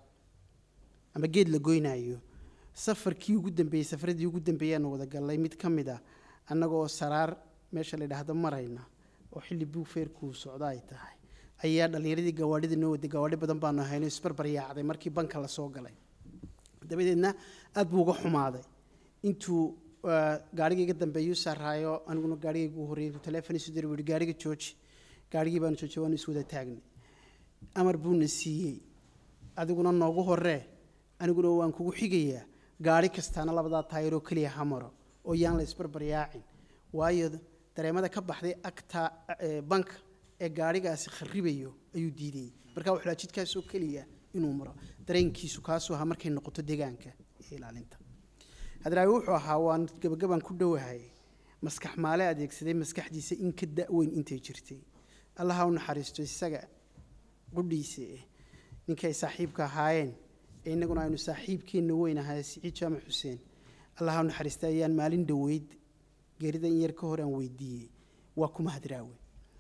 E: ama geed la goynayo safarkii ugu dambeeyey safaradii ugu dambeeyaanu wada gallay mid ka mid a annagoo saraar meesha la yidhaahdo marayna oo xilli buugfeerkuu socda ay tahay ayaa dhallinyaradii gawaadhida noo waday gawaadhi badan baanu hayno isbarbaryaacday markii banka la soo galay dabadeedna aad buu uga xumaaday intuu ah, gaarigii iga dambeeyuu saaraayo aniguna gaarigayga ugu horreeyay intuu teleefon isu diray buu yihi gaariga jooji gaarigii baanu joojiyay waanu iswada taagnay amar buuna siiyey adiguna noogu horree aniguna waan kugu xigayaa gaari kastaana labadaa taayiroo keliya ha maro oo yaan la isbarbaryaacin waayo dareemada ka baxday agta eh, banka ee gaarigaasi kharibayo ayuu diidayey marka wuxuu lahaa jidkaasoo keliya inuu maro dareenkiisu kaasuu ahaa markay noqoto deegaanka iyo ilaalinta hadraawi wuxuu ahaa waan gabagabaan ku dhowahay maskax maale adeegsaday maskaxdiisa in ka da-weyn intay jirtay allaha u naxariisto isaga qudhiisa eh ninkay saaxiibka ahaayeen ee innaguna aynu saaxiibkeenna weyn ahay siciid jaamac xuseen allaha u naxariista ayaan maalin dhoweyd geerida in yar ka hor aan weydiiyey waa kuma hadraawe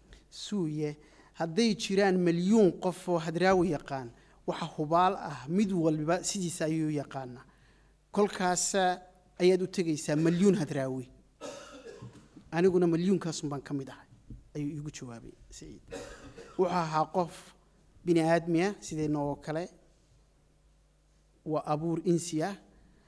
E: suuye hadday jiraan milyuun qof oo hadraawi yaqaan waxa hubaal ah mid walba sidiisa ayuu yaqaanaa kolkaas ayaad u tegaysaa milyuun hadraawi aniguna milyuunkaasun baan ka mid ahay ayuu iigu jawaabay siciid wuxuu ahaa qof bini aadmiya sideenna oo kale waa abuur insi ah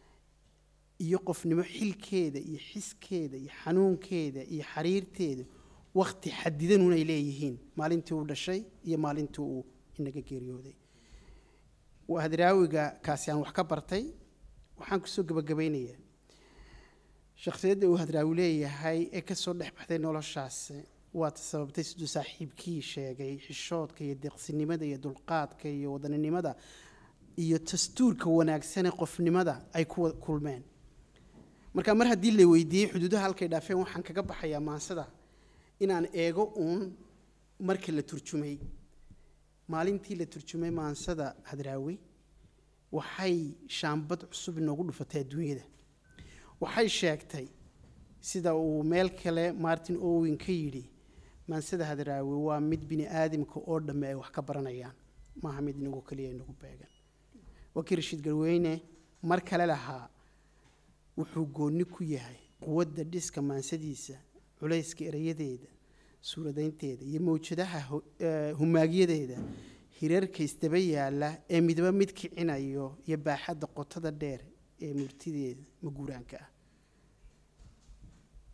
E: iyo qofnimo xilkeeda iyo xiskeeda iyo xanuunkeeda iyo xariirteeda wakhti xadidanun ay leeyihiin maalintii uu dhashay iyo maalintii uu inaga geeriyooday waa hadraawiga kaasi aan wax ka bartay waxaan kusoo gebagabaynayaa shakhsiyadda uu hadraawi leeyahay ee kasoo dhex baxday noloshaas waata sababtay siduu saaxiibkii sheegay xishoodka iyo deeqsinimada iyo dulqaadka iyo wadaninimada iyo dastuurka wanaagsanee qofnimada ay ku kulmeen marka mar haddii la weydiiyey xuduudaha halkay dhaafeen waxaan kaga baxayaa maansada inaan eego uun marka la turjumay maalintii la turjumay maansada hadraawi waxay shaambad cusub inoogu dhufatay adduunyada waxay sheegtay sida uu meel kale martin owen ka yidhi maansada hadraawi waa mid bini aadamka oo dhamme ay wax ka baranayaan maaha mid inagu keliya inagu beegan waa kii rashiid garweyne mar kale lahaa wuxuu goonni ku yahay quwadda dhiska maansadiisa culayska erayadeeda suuradaynteeda iyo mawjadaha humaagyadeeda hirarka isdaba yaalla ee midba mid kicinayo iyo baaxadda qotada dheer ee murtideeda maguuraanka ah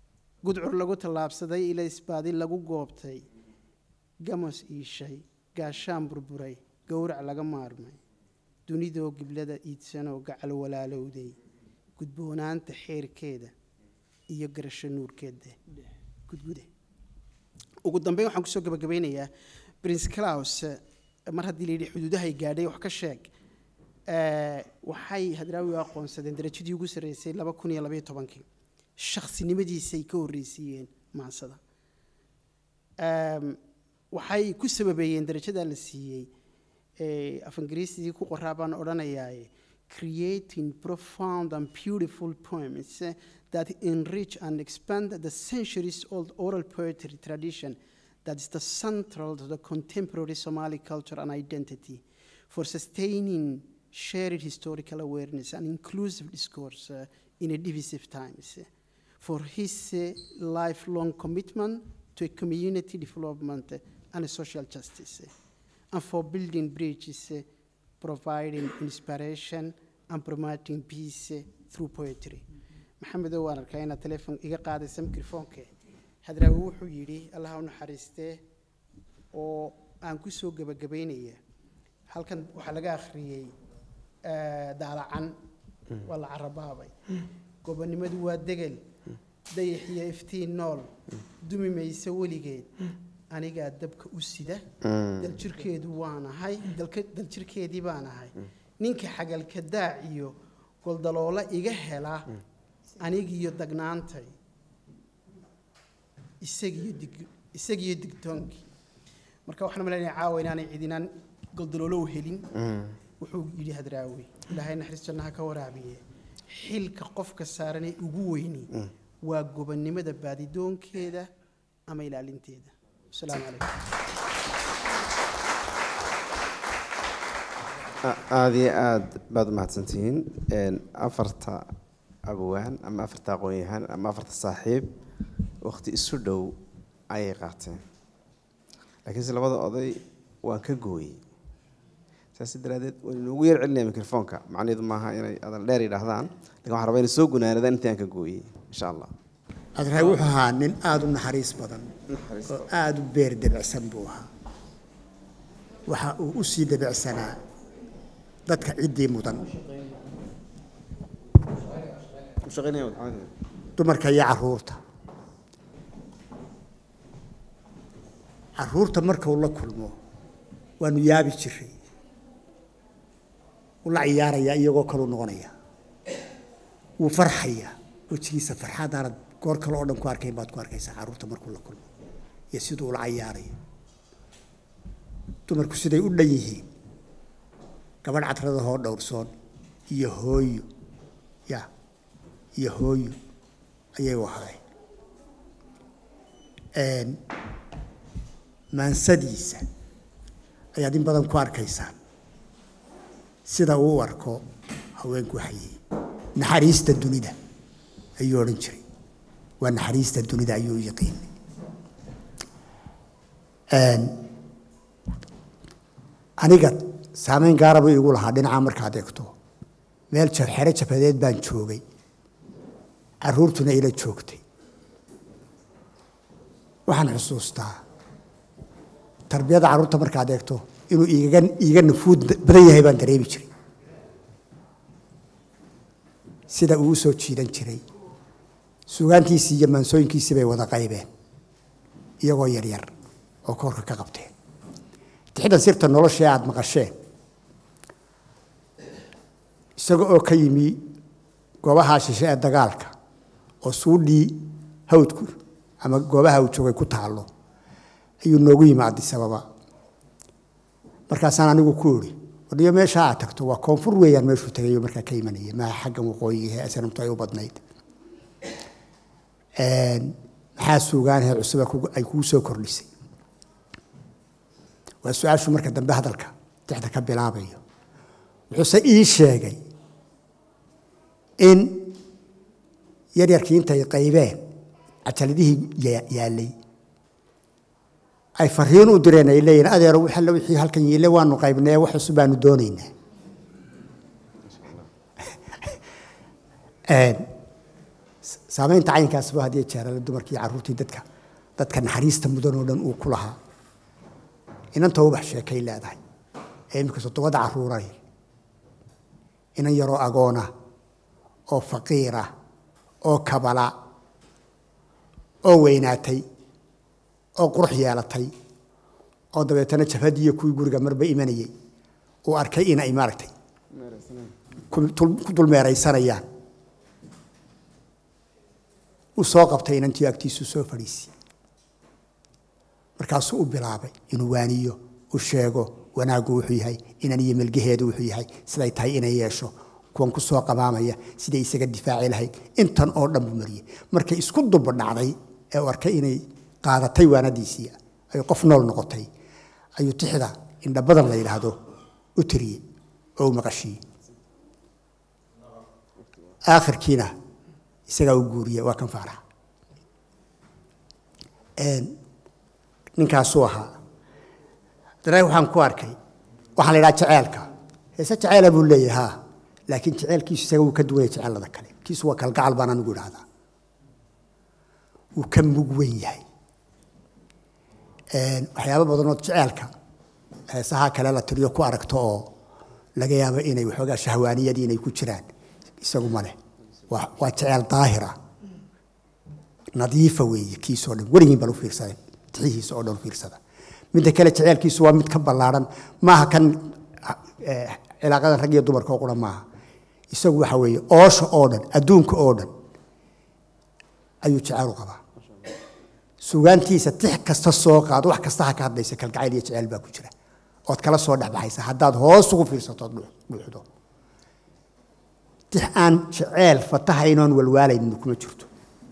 E: gudcur lagu tallaabsaday ilaysbaadi lagu goobtay gamos iishay gaashaan burburay gowrac laga maarmay dunidoo giblada iidsanoo gacal walaalowday gudboonaanta xeerkeeda iyo garasho nuurkeeda gudgude ugu dambeyn waxaan kusoo gabagabeynayaa prince claus eh, mar haddii layidhi xuduudahay gaadhay wax ka sheeg eh, waxay hadraawi u aqoonsadeen darajadii ugu sarreysay laba kun iyo labaiyo tobankii shaksinimadiisay ka horreysiiyeen maansada Em, waxay ku sababeeyeen darajadaa la siiyey eh, af ingiriisigii ku qoraa baan odhanayaaye creating profound and beautiful poems eh, that enrich and expand the centuries old oral poetry tradition that is the central to the contemporary Somali culture and identity for sustaining shared historical awareness and inclusive discourse uh, in a divisive times. For his uh, lifelong commitment to a community development uh, and social justice, uh, and for building bridges, uh, providing inspiration, and promoting peace uh, through poetry. maxamedow waan arkaa inaad telefoon iga qaadaysa mikrofoonke hadraawi wuxuu yidhi allaha u naxariistee oo aan ku soo gebagabaynaya halkan waxaa laga akhriyey eh, daalacan waa la carabaabay gobonimadu waa degel dayax iyo iftiin nool dumi mayse weligeed anigaa dabka u sida daljirkeedu waanahay dalka- daljirkeedii baanahay ninka xagalka daac iyo goldaloola iga hela anigiyo dagnaantay isagiyo dig isagiyo digtoonkii marka waxaan malaynayaa caawa inaanay cidinaan goldaloolo u helin wuxuu yidhi hadraawi ilaahay naxariis jannaha ka waraabiye xilka qofka saaran ee ugu weyni waa gobonnimada baadidoonkeeda ama ilaalinteeda asalaamu calaykum
A: A- aada iyo aada baad umahadsantihiin Een, afarta abwaan ama afarta aqoon-yahaan ama afarta saaxiib waqti isu dhow ayay qaateen laakiinse labada oday waan ka gooyey saas daraadeed waan inoogu yar celinaya mikrofoonka macnaheedu maaha inay adal dheer yidhaahdaan lakin waxaan rabaa inay soo gunaanadaan intii aan ka gooyey insha allah
C: adraay wuxuu ahaa nin aada u naxariis badan oo aada u beer debicsan buu ahaa waxa uu u sii debicsanaa dadka ciddii mudan dumarka iyo caruurta caruurta marka uu la kulmo waanu yaabi jiray u la ciyaarayaa iyagoo kaluu noqonaya wuu farxaya wejigiisa farxadaanad goor kale oo dhan ku arkayn baad ku arkaysaa caruurta markuu la kulmo iyo siduu ula cayaarayo dumarku siday u dhan yihiin gabadh cadradahoo dhowrsoon iyo hooyo ya iyo hooyo ayay u ahaayeen maansadiisa ayaad in badan ku arkaysaan sida uu u arko haweenku waxayey naxariista dunida ayuu odhan jiray waa naxariista dunida ayuu u yaqiinay aniga saameyn gaara buu igu lahaa dhinaca markaad eegto meel jar xero jabadeed baan joogay caruurtuna ila joogtay waxaan xusuustaa tarbiyada carruurta markaad eegto inuu iiga iiga nafuud badan yahay baan dareemi jiray sida uu u soo jiidan jiray sugaantiisii iyo maansooyinkiisii bay wada qaybeen iyagoo yaryar oo koorka ka qabteen tixdan sirta noloshee aada maqasheen isaga oo ka yimi goobaha shishe ee dagaalka oo suudhii hawdku ama goobaha uu joogay ku taallo ayuu noogu yimi adisababa markaasaan anigu ku idhi wadhiyo meesha aad tagto waa koonfur weeyaan meeshuu tagayo markaa ka imanaya maaha xaggan waqooyiga ee sanamtu ay u badnayd maxaa suugaanahe cusub ay kugu soo kordhisay waa su-aashu marka dambe hadalka dexda ka bilaabayo wuxuuse ii sheegay in yaryarkii intay qaybeen cajaladihii yaallay ay fariin u direen ay leeyihin adeero alle wixii halkan yiile waanu qaybnee wax cusub baanu doonaynaa saamaynta caynkaasba haddii jeerale dumarkii carruurtii dadka dadka naxariista mudan oo dhan uu ku lahaa inanta ubax sheekay leedahay ee iminka soddobada carruuray inan yaroo agoona oo faqiira oo kabala oo weynaatay oo qurux yeelatay oo dabeetana jabhadiiyo kuwii guriga marba imanayey uu arkay inay maaragtay ku tul- ku dulmeeraysanayaan uu soo qabtay inantii agtiisu soo fadhiisiyey markaasuu u bilaabay inuu waaniyo u sheego wanaaggu wuxuu yahay inan iyo melgaheedu wuxuu yahay siday tahay inay yeesho kuwan ku soo qabaamaya siday isaga difaaci lahayd intan oo dhan buu mariyey markay isku dulba dhacday ee uu arkay inay qaadatay waanadiisii ay qof nool noqotay ayuu tixda indhabadan la yidhaahdo u tiriyey oo u maqashiyey aakhirkiina isagaa u guuriyey waa kan faaraxa ninkaasuu ahaa haddana waxaan ku arkay waxaa la yidhaha jaceelka heese jaceela buu leeyahay haa laakiin jaceelkiisu isaga wuu ka duwanya jaceelada kale kiisu waa kalgacal baan anigu idhahdaa wuu ka mug weyn yahay waxyaabo badanood jaceelka heesaha kale la tiriyo ku aragto oo laga yaabo inay waxoogaa shahwaaniyadii inay ku jiraan isagu ma leh waa waa jeceel daahira nadiifa weeye kiisoo dhan weligiin baan u fiirsaday tixihiisa oo dhan u fiirsada midda kale jeceelkiisu waa mid ka ballaaran maaha kan eh, cilaaqadan rag iyo dumarka oo qura maaha isagu waxa weeye oosha oo dhan adduunka oo dhan ayuu jeceel u qabaa sugaantiisa tix kasta soo qaado wax kasta ha ka hadlaysa kalgacayl iyo jeceel baa ku jira ood kala soo dhexbaxaysa haddaad hoos ugu fiirsato ood dhuux- dhuuxdo tix aan jeceel fatahaynoon walwaalaynin kuma jirto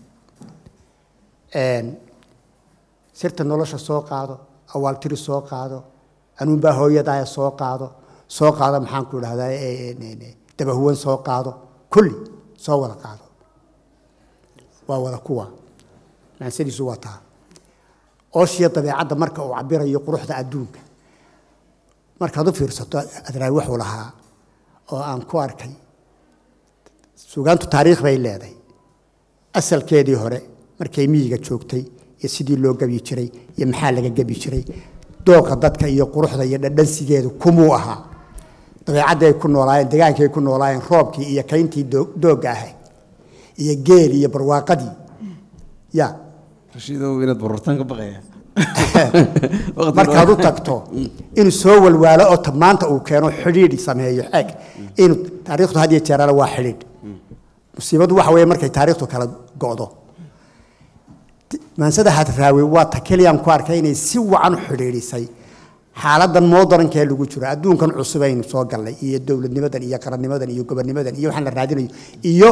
C: Een, sirta nolosha soo qaado awaaltiri soo qaado anuunbaa hooyadaaya soo qaado soo qaado maxaan ku idhahdaa e- e- e- dabahuwan soo qaado kulli soo wada qaado waa wada kuwa maansadiisu waa taa ooshiya dabeecadda marka uu cabirayo quruxda adduunka markaad u fiirsato adraay wuxuu lahaa oo aan ku arkay sugaantu taariikh bay leedahay asalkeedii hore markay miyiga joogtay iyo sidii loo gebi jiray iyo maxaa laga gebi jiray dooqa dadka iyo quruxda iyo dhadhansigeedu kumuu ahaa dabeecaddii ay ku noolaayeen degaankii ay ku noolaayeen roobkii iyo kayntii doo- doogga ahayd iyo geeli iyo barwaaqadii ya
A: rashiidow inaad barurtaan ka baqaya
C: markaad u tagto inuu soo walwaalo oo ta- maanta uu keeno xidhiidh sameeyo xeeg inuu taariikhdu had iyo jeerale waa xidhiidh musiibadu waxa weeye markay taariikhdu kala go'do maansada hadraawi waa ta keliyaan ku arkay inay si wacan u xidhiidhisay xaaladan moodarankaee lagu jiro adduunkan cusub aynu soo gallay iyo dowladnimadan iyo qarannimadan iyo gobonnimadan iyo waxaan la raadinayo iyo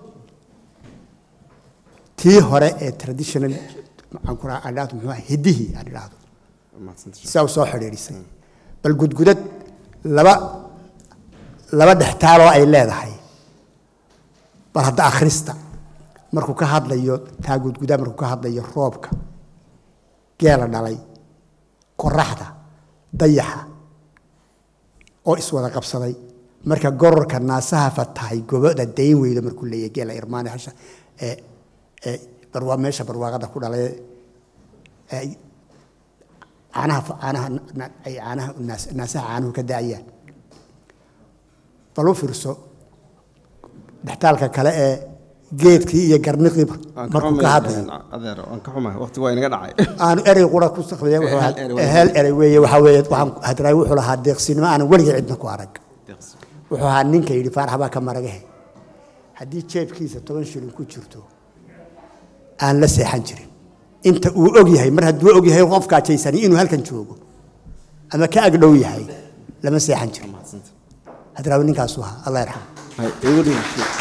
C: tii hore ee traditional maxaan ku rahaa adhaahdo muxuu ahaa hiddihii aan idhaahdo sidaa u soo xidhiidhisay bal gudgudad laba laba dhextaaloo ay leedahay bal hadda akhrista markuu ka hadlayo taa gudgudaa markuu ka hadlayo roobka geela dhalay qoraxda dayaxa oo iswada qabsaday marka gororka naasaha fatahay goboda dayn weydo markuu leeyahay geela irmaane hasha ee ee barwaa meesha barwaaqada ku dhalay ee ay caanaha caanaha na- ay caanaha naas- naasaha caanuhu ka daayaan bal u fiirso dhextaalka kale ee geedkii iyo garniqii markuu ka hadlayo
A: adeer waan ka xumahay waqti waa inaga dhacay
C: aanu erey qura ku sakhriya wuxuu
A: Hal
C: ahaa-
A: erey waa-
C: hal erey weeye waxaa weeye waxaan hadraay wuxuu lahaa deeqsinimo aanan weligay cidna ku arag wuxuu ahaa ninka yidhi faarax baa ka maragahe haddii jeebkiisa toban shilin ku jirto aan la seexan jirin inta uu og yahay mar hadduu og yahay qofkaa jaysani inuu halkan joogo ama ka agdhow yahay lama seexan jirin hadraawi ninkaasuu ahaa allah yarxam
A: hay igu dhig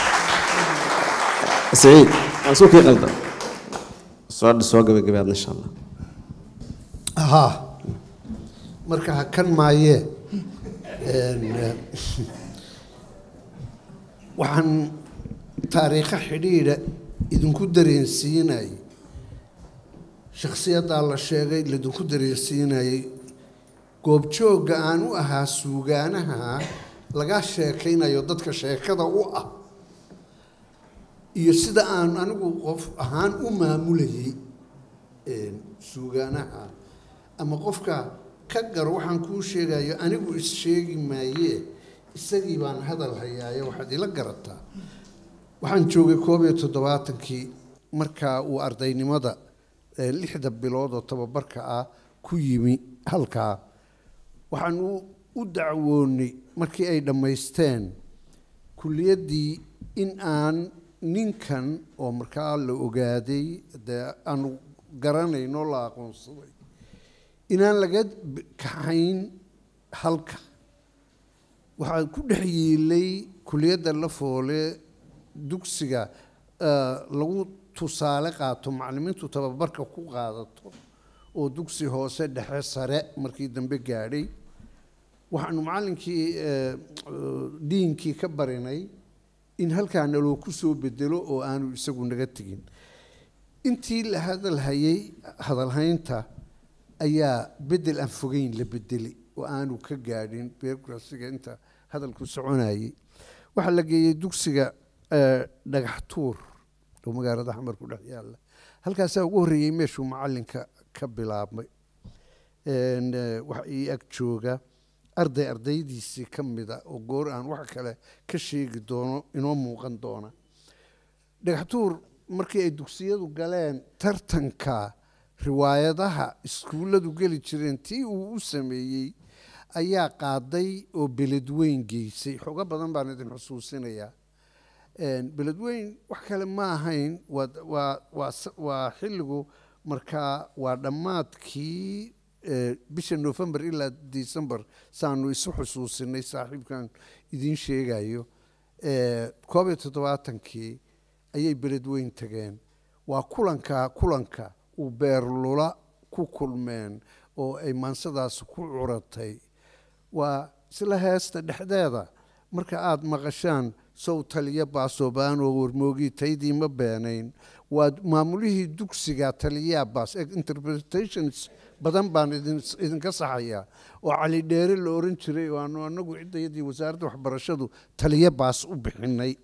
A: saciid waan soo kii qaldan soo soo gabagabaad insha allah
D: haa marka ha kan maayee een, eh, waxaan taariikho xidhiidha idinku dareensiinayay shakhsiyaddaa la sheegay laidinku dareensiinayay goobjoogga aan u ahaa suugaanaha laga sheekaynayo dadka sheekada u ah iyo sida aan anigu qof ahaan u maamulayay suugaanaha ama qofka ka gar waxaan kuu sheegayo anigu is-sheegi maayee isagii baan hadal hayaaye waxaad ila garataa waxaan joogay koob iyo toddobaatankii markaa uu ardaynimada lixda bilood oo tababarka ah ku yimi halkaa waxaan u dacwoonay markii ay dhammaysteen kulliyaddii in aan ninkan oo markaa la ogaaday dee aanu garanayno la aqoonsaday inaan laga kaxayn halka waxaa ku dhex yiilay kuliyadda la foole dugsiga lagu tusaale qaato macallimiintu tababarka ku qaadato oo dugsi hoose dhexe sare markii dambe gaadhay waxaanu macallinkii diinkii ka barinay in halkaana loo ku soo bedelo oo aanu isagu naga tegin intii la hadalhayay hadalhaynta ayaa bedel aan fogeyn la bedelay oo aanu ka gaadhin beerkurasiga inta hadalku soconayay waxaa la geeyey dugsiga dhagax tuur oo magaalada xamar ku dhex yaalla halkaasaa ugu horreeyey meeshuu macallinka ka bilaabmay waxa ii ag jooga arday ardaydiisii ka mida oo goor aan wax kale ka sheegi doono inoo muuqan doona dhagaxtuur markii ay dugsiyadu galeen tartanka riwaayadaha iskuulladu geli jireen tii uu u sameeyey ayaa qaaday oo beledweyn geysay xoogo badan baan idin xusuusinayaa beledweyn wax kale ma ahayn waa xilligu markaa waa dhammaadkii bisha november ilaa december saanu isu xusuusinay saaxiibkan idiin sheegayo koob iyo toddobaatankii ayay beledweyn tageen waa kulanka kulanka uu beerlula ku kulmeen oo ay maansadaas ku curatay waa isla heesta dhexdeeda marka aada maqashaan sow taliya baasoobaan oo warmoogii taydii ma beenayn waa maamulihii dugsiga taliyaa baas interpretations badan baan idinka saxayaa oo cali dheere la oran jiray oo aanu anagu ciddayadii wasaaradda waxbarashadu taliya baas u bixinay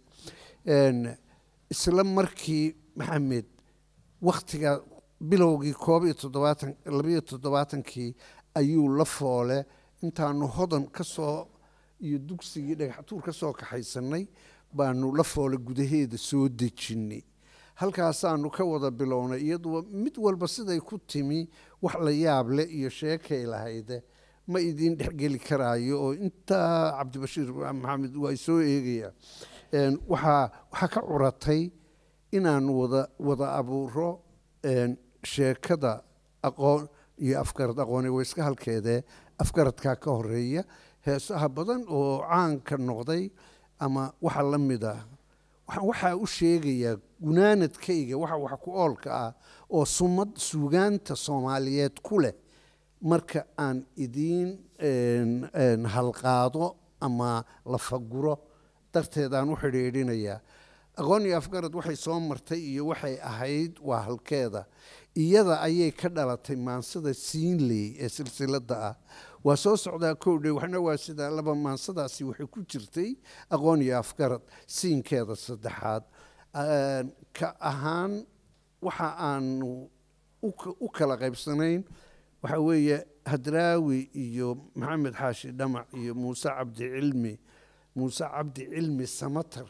D: isla markii maxamed wakhtiga bilowgii koob iyo toddobaatan labayo toddobaatankii ayuu la foole intaanu hodan ka soo iyo dugsigii dhagaxtuur ka soo kaxaysanay baanu la foole gudaheeda soo dejinnay halkaasaanu ka wada bilownay iyaduba mid walba siday ku timi wax la yaab leh iyo sheekay lahayde ma idiin dhexgeli karaayo oo intaa cabdibashiir maxamed waa soo eegaya waxaa waxaa ka curatay inaanu wada wada abuuro sheekada aqoon iyo afgarad aqooni wayska halkeedee afgaradkaa ka horeeya heesaha badan oo caanka noqday ama waxa la mid ah waxaan waxaa u sheegayaa gunaanadkayga waxa wax ku oolka ah oo sumad suugaanta soomaaliyeed ku leh marka aan idiin halqaado ama la faguro darteedaan u xidhiidhinayaa aqoon iyo afgarad waxay soo martay iyo waxay ahayd waa halkeeda iyada ayay ka dhalatay maansada siinley ee silsiladda ah waa soo socdaa kowdhe waxna waa sidaa laba maansadaasi waxay ku jirtay aqoon iyo afgarad siinkeeda saddexaad ka ahaan waxa aanu u kala qaybsanayn waxa weeye hadraawi iyo maxamed xaashi dhamac iyo muuse cabdi cilmi muuse cabdi cilmi samatar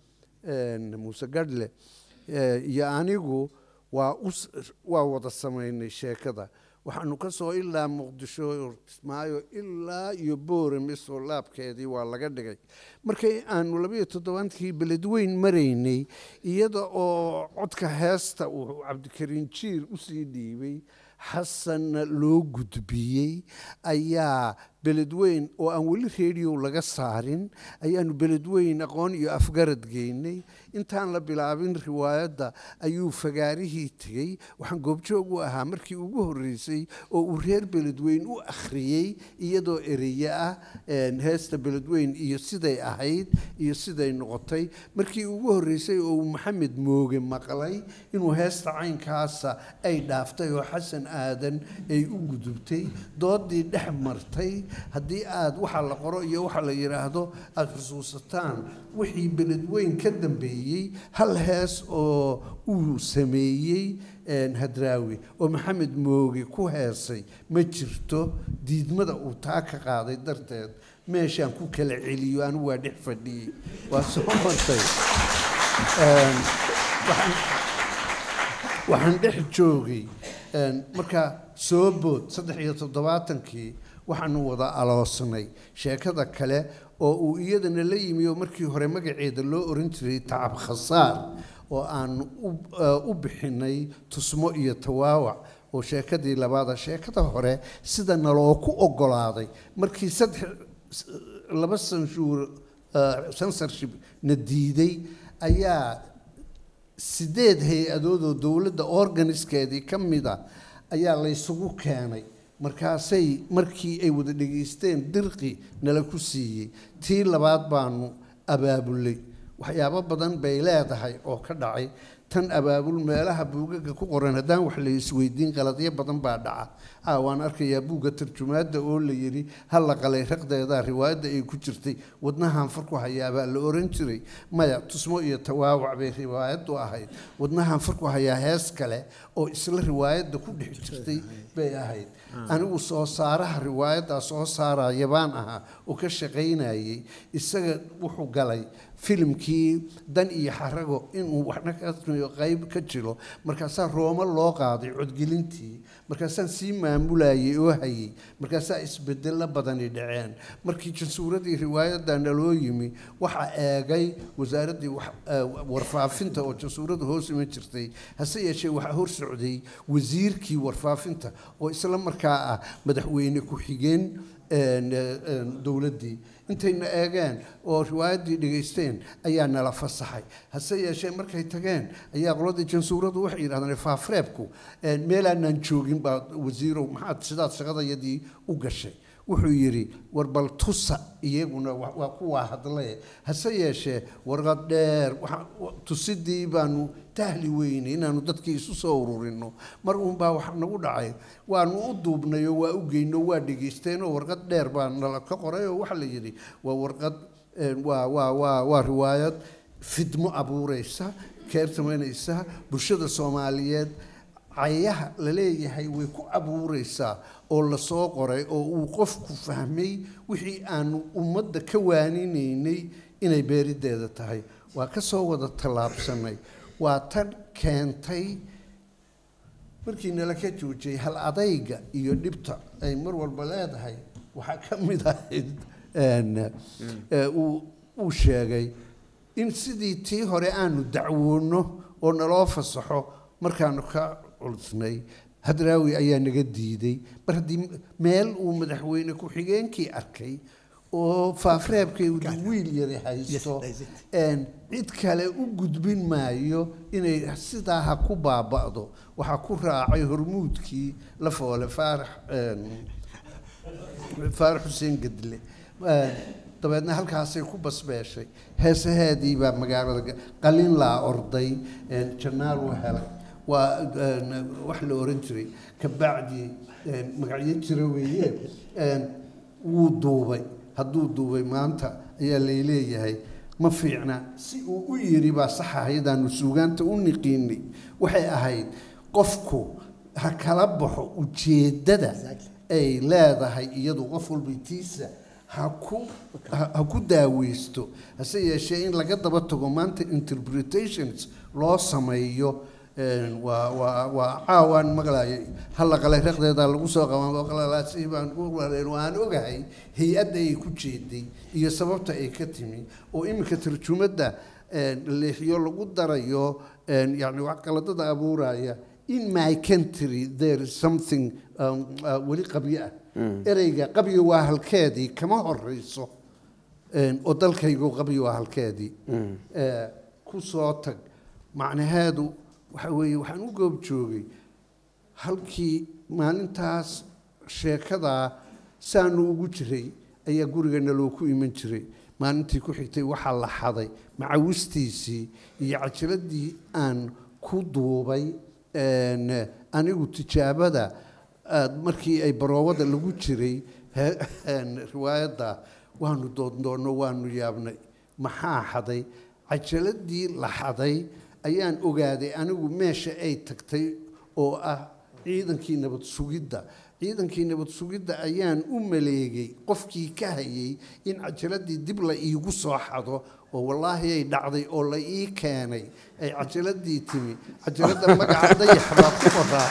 D: muuse gadhle iyo anigu waa waa wada samaynay sheekada waxaanu ka soo ilaa muqdisho kismaayo ilaa iyo boorame soo laabkeedii waa laga dhigay markay aanu labayo toddobaankii beledweyn maraynay iyada oo codka heesta uu cabdikariin jiir usii dhiibay xasanna loo gudbiyey ayaa beledweyn oo aan weli rediyo laga saarin ayaanu beledweyn aqoon iyo afgarad geynay intaan la bilaabin riwaayadda ayuu fagaarihii tegey waxaan goobjoog u ahaa markii ugu horreysay oo uu reer beledweyn u akhriyey iyadoo ereye ah heesta beledweyn iyo siday ahayd iyo siday noqotay markii ugu horreysay oo uu maxamed mooge maqlay inuu heesta caynkaasa ay dhaaftay oo xasan aadan ay u gudubtay doodii dhex martay haddii aad waxa la qoro iyo waxa la yidhaahdo aada xusuusataan wixii beledweyn ka dambeeyey hal hees oo uu sameeyey hadraawi oo maxamed mooge ku heesay ma jirto diidmada uu taa ka qaaday darteed meeshaan ku kala celiyo anigu waa dhex fadhiyey waa soo martay waxaan dhex joogay marka soo bood saddex iyo toddobaatankii waxaanu wada aloosnay sheekada kale oo uu iyadana la yimi oo markii hore magaceeda loo oran jiray tacab khasaar oo aan u bixinay tusmo iyo tawaawac oo sheekadii labaada sheekada hore sida naloo ku ogolaaday markii saddex laba sanshuur censorship na diiday ayaa sideed hay-adood oo dowladda organiskeedii ka mida ayaa laysugu keenay markaasay markii ay wada dhegaysteen dirqi nala ku siiyey tii labaad baanu abaabulay waxyaabo badan bay leedahay oo ka dhacay tan abaabul meelaha buugaga ku qoran haddaan wax la isweydiin qaladyo badan baa dhaca a waan arkayaa buugga tarjumaadda oo la yidhi ha la qalay raqdeeda riwaayadda ay ku jirtay wadnahan farku hayaabaa la oran jiray maya tusmo iyo tawaawac bay riwaayaddu ahayd wadnahan farku hayaa hees kale oo isla riwaayadda ku dhex jirtay bay ahayd anigu soo saaraha riwaayaddaa soo saaraya baan ahaa oo ka shaqaynayay isaga wuxuu galay filimkii dan iyo xarago inuu waxna ka qayb ka jiro markaasaa rooma loo qaaday codgelintii markaasaan sii maamulayay oo hayay markaasaa isbedelo badani dhaceen markii jansuuradii riwaayadda naloo yimi waxaa eegay wasaaraddii warfaafinta oo jansuurada hoos iman jirtay hase yeeshee waxaa hor socday wasiirkii warfaafinta oo isla markaa ah madaxweyne ku-xigeen dowladdii intayna eegeen oo riwaayaddii dhegaysteen ayaa nala fasaxay hase yeeshee markay tageen ayaa qoladii jansuuradu waxay yidhahdeen faafreebku meelaanaan joogin baa wasiirow maxaad sidaad shaqadayadii u gashay wuxuu yidhi war bal tusa iyaguna waa kuwaa hadlee hase yeeshee warqad dheer tusidii baanu tahli weynay inaanu dadkii isu soo ururino mar uunbaa wax nagu dhacay waanu u duubnay oo waa u geyno waa dhegaysteenoo warqad dheer baa nala ka qoray oo waxaa la yidhi waa warqad waa waa waa waa riwaayad fidmo abuureysa keertamaynaysa bulshada soomaaliyeed cayaha la leeyahay way ku abuureysaa oo lasoo qoray oo uu qofku fahmay wixii aanu ummadda ka waaninaynay inay beerideeda tahay waa ka soo wada tallaabsanay waa tan keentay markii nala ka joojiyay hal adayga iyo dhibta ay mar walba leedahay waxaa ka mid ahayd uu sheegay in sidii tii hore aanu dacwoonno oo naloo fasaxo markaanu ka culusnay hadraawi ayaa naga diiday mar haddii meel uu madaxweyne ku-xigeenkii arkay oo faafreebkeedu wiil yari haysto cid kale u gudbin maayo inay sidaa ha ku baaba'do waxaa ku raacay hormuudkii la foole faarax faarax xuseen gedle dabeedna halkaasay ku basbeeshay heesaheedii baa magaalada qalin laa orday janaal u helay waa wax la oran jiray kabacdi magacyo jira weeye wuu duubay hadduu duubay maanta ayaa layleeyahay ma fiicna si uu u yiri baa sax ahaydaanu suugaanta u niqiinay waxay ahayd qofku ha kala baxo ujeeddada ay leedahay iyadu qof walbaytiisa ha ku ha ku daaweysto hase yeeshee in laga daba tago maanta interpretations loo sameeyo waa waa waa caawaan maqlaayay halla qalay raqdeeda lagu soo qabanqalalaasi baan waan ogahay hay-adda ay ku jeeday iyo sababta ay ka timi oo iminka tarjumadda leexiyo lagu darayo yani wax qaladada abuuraya in my country there is something weli qabyo ah ereyga qabyo waa halkeedii kama horeyso oo dalkaygu qabyo waa halkeedii ku soo tag macnaheedu waxa weeye waxaan u goob joogay halkii maalintaas sheekadaa saanu ugu jiray ayaa gurigana loo ku iman jiray maalintii ku xigtay waxaa la xaday macawistiisii iyo cajiladii aan ku duubay anigu tijaabada markii ay baroowada lagu jiray he- een, riwaayadda waanu doondoonno waanu yaabnay maxaa xaday cajaladii la xaday ayaan ogaaday anigu meesha ay tagtay oo ah ciidankii nabad sugidda ciidankii nabad sugidda ayaan u maleegay qofkii ka hayay in cajaladii dib la iigu soo xado oo wallaahi ay dhacday oo la ii keenay ay cajaladii timi cajaladda magaca dayax baa ku qoraa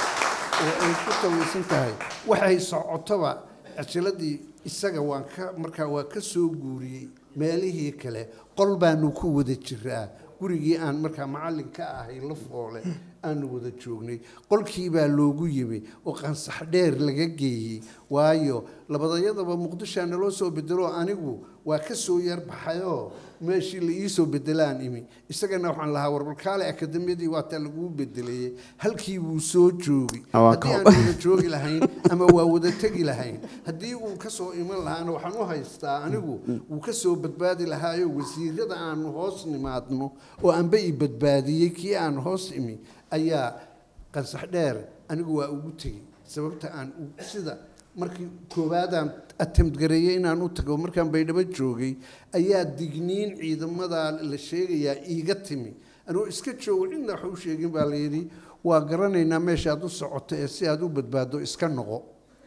D: oo ay ku tawaysan tahay waxay socotoba cajaladii isaga waan ka markaa waa ka soo guuriyey meelihii kale qol baanu ku wada jiraa gurigii aan markaa macallin ka ahay la foole aanu wada joognay qolkii baa loogu yimi oo qansax dheer laga geeyey waayo labadayadaba muqdishaa naloo soo bedelo anigu waa ka soo yar baxayoo meeshii la ii soo bedelaan imi isagana waxaan lahaa warbalkaale akademiyadii waataa laguu bedelayey halkii wuu soo joogi
A: Waa
D: haddii
A: ka-
D: aan wada joogi lahayn ama waa wada tegi lahayn haddii uu ka soo iman lahaana waxaan u haystaa anigu wuu ka soo badbaadi lahaayo wasiirada aanu hoos nimaadno oo anba i badbaadiyey kii aan hoos imi ayaa qansax dheer anigu waa ugu tegey sababta aan u- sida markii koowaadaan attempt gareeyey inaan u tago markaan baydhabo joogay ayaa digniin ciidamada la sheegayaa iiga timi anuu iska joogo cidna wax u sheegin baa la yidhi waa garanaynaa meesha aad u socoto ee si aad u badbaado iska noqo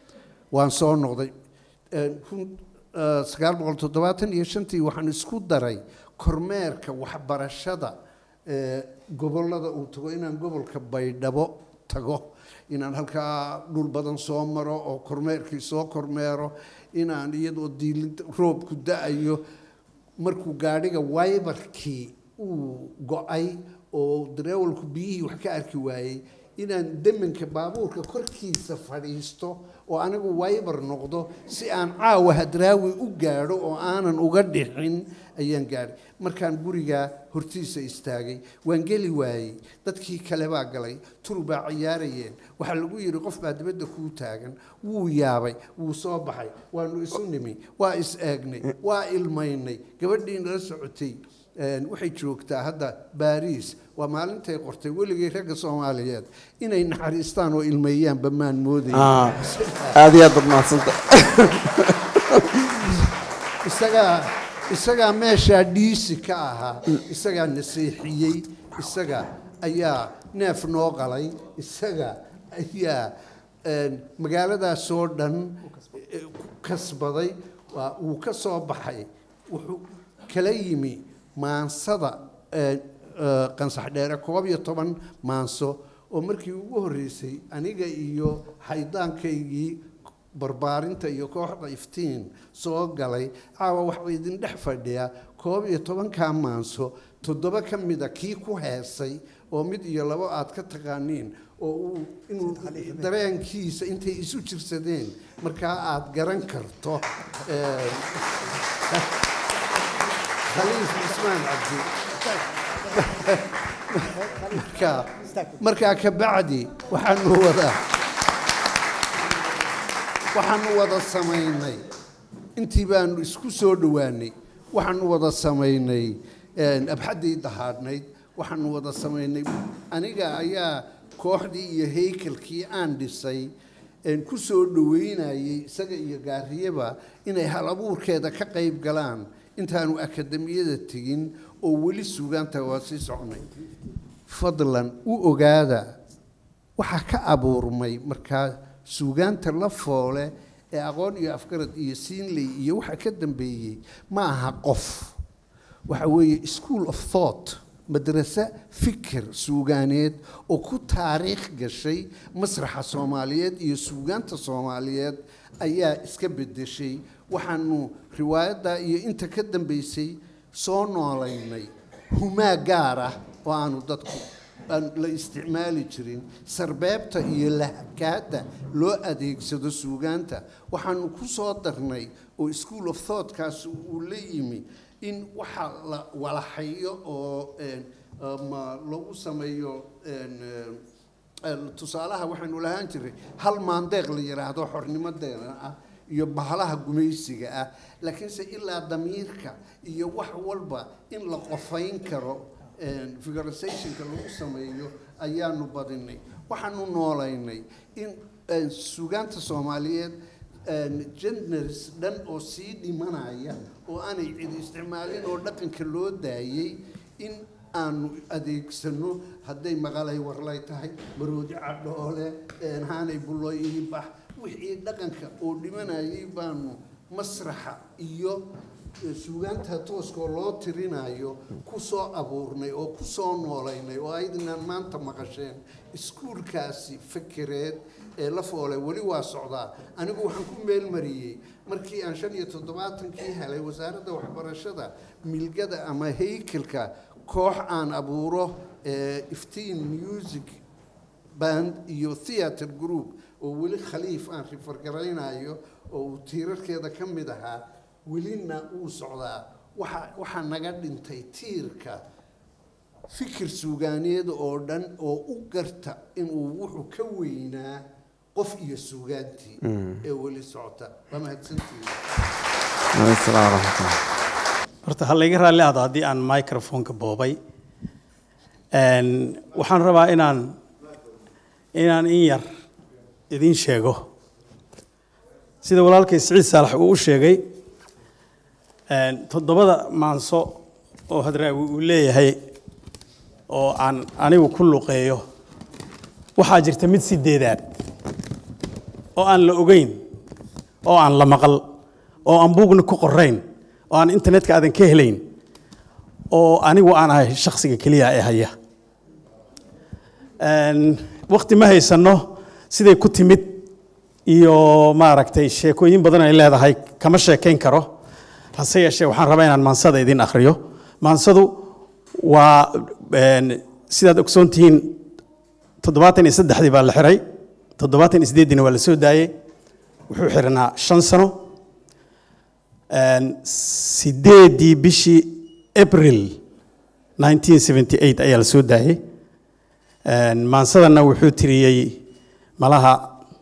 D: waan soo noqday Een, kun- eh, sagaal boqol toddobaatan iyo shantii waxaan isku daray kormeerka waxbarashada ee gobollada uu tago inaan gobolka baydhabo tago inaan halkaa dhul badan soo maro oo kormeerkii soo kormeero inaan iyadoo diilinta roobku da-ayo markuu gaadhiga waybarkii uu go-ay oo dareewalku biyihii wax ka arki waayey inaan demanka baabuurka korkiisa fadhiisto oo anigu waybar noqdo si aan caawa hadraawi u gaadho oo aanan uga dhixin ayaan gaadhay markaan gurigaa hortiisa istaagay waan geli waayey dadkii kale baa galay tul baa ciyaarayeen waxaa lagu yidhi qof baa dibadda kuu taagan wuu yaabay wuu soo baxay waanu isu nimi waa is eegnay waa ilmaynay gabadhii nala socotay een, waxay joogtaa hadda baariis waa maalintay qortay weligay ragga soomaaliyeed inay naxariistaan oo ilmeeyaanba maan moodaya
A: Ah, aad iyo aad baad mahadsanta
D: isagaa isagaa meeshaa dhiisi ka ahaa isagaa nasiixiyey isaga ayaa neef noo qalay isaga ayaa een, magaaladaasoo dhan eh, ku kasbaday waa uu ka soo baxay wuxuu kala yimi maansada eh, eh, qansax dheere koob iyo toban maanso oo markii ugu horreysay aniga iyo xaydaankaygii barbaarinta iyo kooxda iftiin soo galay caawa waxaa idin dhex fadhiya koob iyo tobankaa maanso toddoba ka mida kii ku heesay oo mid iyo labo aad ka taqaaniin oo uu inuu dareenkiisa intay isu jirsadeen markaa aad garan karto eh, khaliif cismaan cabdi markaa markaa ka bacdi waxaanu wadaa waxaanu wada samaynay intii baanu isku soo dhowaanay waxaanu wada samaynay een, abxaddii dahaadhnayd waxaanu wada samaynay aniga ayaa kooxdii iyo haykalkii aan dhisay een, ku soo dhoweynayay isaga iyo gaariyaba inay hal abuurkeeda ka qayb galaan intaanu akademiyada tegin oo weli suugaanta waa sii socnay fadlan u ogaada waxaa ka abuurmay markaa suugaanta la foole ee aqoon iyo afgarad iyo siinley iyo waxa ka dambeeyey ma aha qof waxa weeye school of thought madrase fikir suugaaneed oo ku taariikh gashay masraxa soomaaliyeed iyo suugaanta soomaaliyeed ayaa iska bedeshay waxaanu riwaayadda iyo inta ka dambeysay soo noolaynay humaa gaar ah oo aanu dadku aan la isticmaali jirin sarbeebta iyo lahkaada loo adeegsado suugaanta waxaanu ku soo darnay oo school of thoughtkaas uu la yimi in waxa la walaxayo oo een, ama lagu sameeyo een, een, tusaalaha waxaynu lahaan jiray hal maandeeq la yidhaahdo xornimadeena ah iyo bahalaha gumaysiga ah laakiinse ilaa damiirka iyo wax walba in la qofayn karo een, figurizationka lagu sameeyo ayaanu badinay waxaanu noolaynay in een, suugaanta soomaaliyeed genders dhan oo sii dhimanaya oo aanay cidi isticmaalin oo dhaqanka loo daayey in aanu adeegsano hadday maqalay warlay tahay maroodi cadhoole haanay bulloy iibax wixii dhaqanka oo dhimanayay baanu masraxa iyo suugaanta tooskoo loo tirinayo ku soo abuurnay oo ku soo noolaynay oo aydinaan maanta maqasheen iskuulkaasi fakereed ee la foole weli waa socdaa anigu waxaan ku meelmariyey markii aan shan iyo toddobaatankii helay wasaaradda waxbarashada milgada ama haykelka koox aan abuuro iftiin music band iyo theatre group oo weli khaliif aan rifargaraynayo oo uu tiirarkeeda ka mid ahaa welina uu socdaa waxa waxaa naga dhintay tiirka fikir suugaaneed oo dhan oo u garta inuu wuxuu ka weynaa qof iyo suugaantii ee weli socota waa mahadsantihiin
A: Assalaamu calaykum.
F: horta ha layga raalli ahdo haddii aan microfonka boobay Een, waxaan rabaa inaan inaan in yar idin sheego sida walaalkay siciid saalax uu u sheegay een, toddobada maanso oo hadraawi uu leeyahay oo aan anigu ku luqeeyo waxaa jirta mid sideedaad oo aan la ogeyn oo aan la maqal oo aan buugna ku qorayn oo aan internetka aadan ka helayn oo anigu aan ahay shakhsiga keliya ee haya Een, waqti ma haysano siday ku timid iyo maaragtay sheekooyin badan ay leedahay kama sheekayn karo hase yeeshee waxaan rabaa inaan maansada idin akhriyo maansadu waa een, sidaad ogsoon tihiin toddobaatan iyo saddexdii baa la xiray toddobaatan iyo sideeddiina waa la soo daayey wuxuu xirnaa shan sano Een, sideedii bishii april 1978 ayaa la soo daayey Een, maansadana wuxuu tiriyey malaha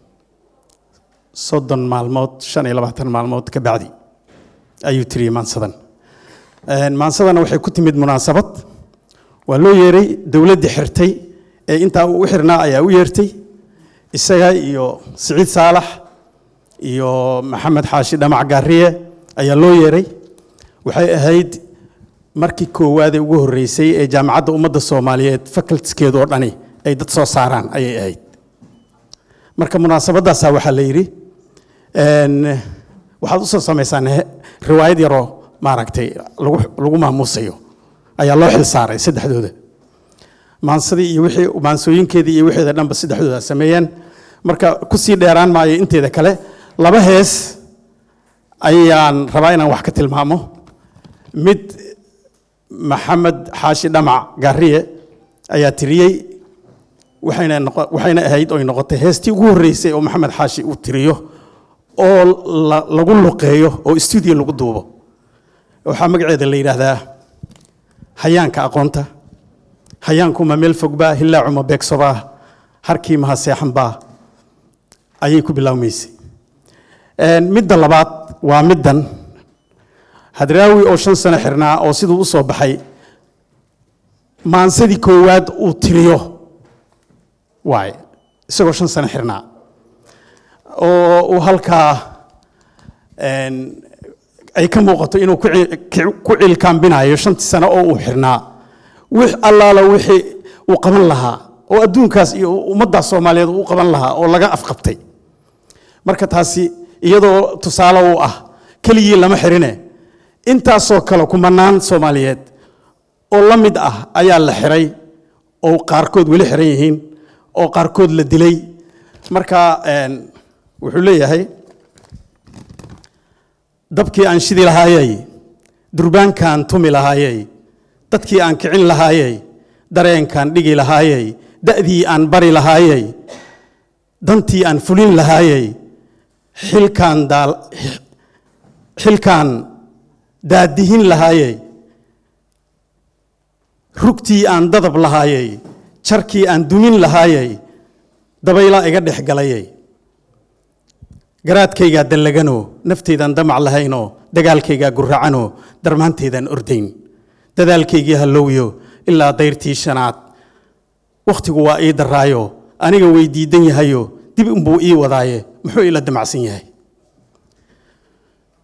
F: soddon maalmood shan iyo labaatan maalmood ka bacdi ayuu tiriyey maansadan Een, maansadana waxay ku timid munaasabad waa loo yeeray dowladdii xirtay ee intaa uu u xirnaa ayaa u yeertay isaga iyo siciid saalax iyo maxamed xaashi dhamac gaariye ayaa loo yeeray waxay ahayd markii koowaadee ugu horreysay ee jaamacadda ummadda soomaaliyeed facultiskeedu oo dhani ay dad soo saaraan ayay ahayd marka munaasabadaasaa waxaa la yidhi een, waxaad usoo samaysaan he- riwaayad yaroo maaragtay lagu lagu maamuusayo ayaa loo xil saaray saddexdooda maansadii iyo wixii maansooyinkeedii iyo wixeeda dhanba saddexdooda sameeyeen marka kusii dheeraan maayo inteeda kale laba hees ayaan rabaa inaan wax ka tilmaamo mid maxamed xaashi dhamac gaariye ayaa tiriyey waxayna noqo- waxayna ahayd oy noqotay heestii ugu horreysay oo maxamed xaashi uu tiriyo oo la- lagu luqeeyo oo stuudio lagu duubo waxaa magaceeda la yidhaahdaa hayaanka aqoonta hayaankuma meel fogbaa hilaacuma beegsobaa harkii maha seexanbaa ayay ku bilaawmaysay Een, midda labaad waa middan hadraawi oo shan sano xirnaa oo siduu u soo baxay maansadii koowaad uu tiriyo waaye isagoo shan sano xirnaa oo uu halkaa een, ay ka muuqato inuu ku ci- ki- ku ciilkaambinayo shantii sano oo uu xirnaa wix allaala wixii uu qaban lahaa oo adduunkaas iyo ummaddaas soomaaliyeed uu qaban lahaa oo laga afqabtay marka taasi iyadoo tusaale u ah keligii lama xirine intaasoo kale kumanaan soomaaliyeed oo la mid ah ayaa la xiray oo qaarkood weli xiran yihiin oo qaarkood la dilay marka een, wuxuu leeyahay dabkii aan shidi lahaayey durbaankaan tumi lahaayey dadkii aan kicin lahaayey dareenkaan dhigi lahaayey da'dii aan bari lahaayey dantii aan fulin lahaayey xilkaan daal xilkaan daadihin lahaayey rugtii aan dadab lahaayey jarkii aan dumin lahaayey dabaylaa iga dhex galayey garaadkaygaa dallaganoo nafteydaan damac lahaynoo dagaalkaygaa guracanoo darmaanteydaan ordayn dadaalkaygii hallowyo ilaa dayrtii shanaad wakhtigu waa ii daraayo aniga way diidan yahayo dib unbuu ii wadaaye muxuu ila damacsan yahay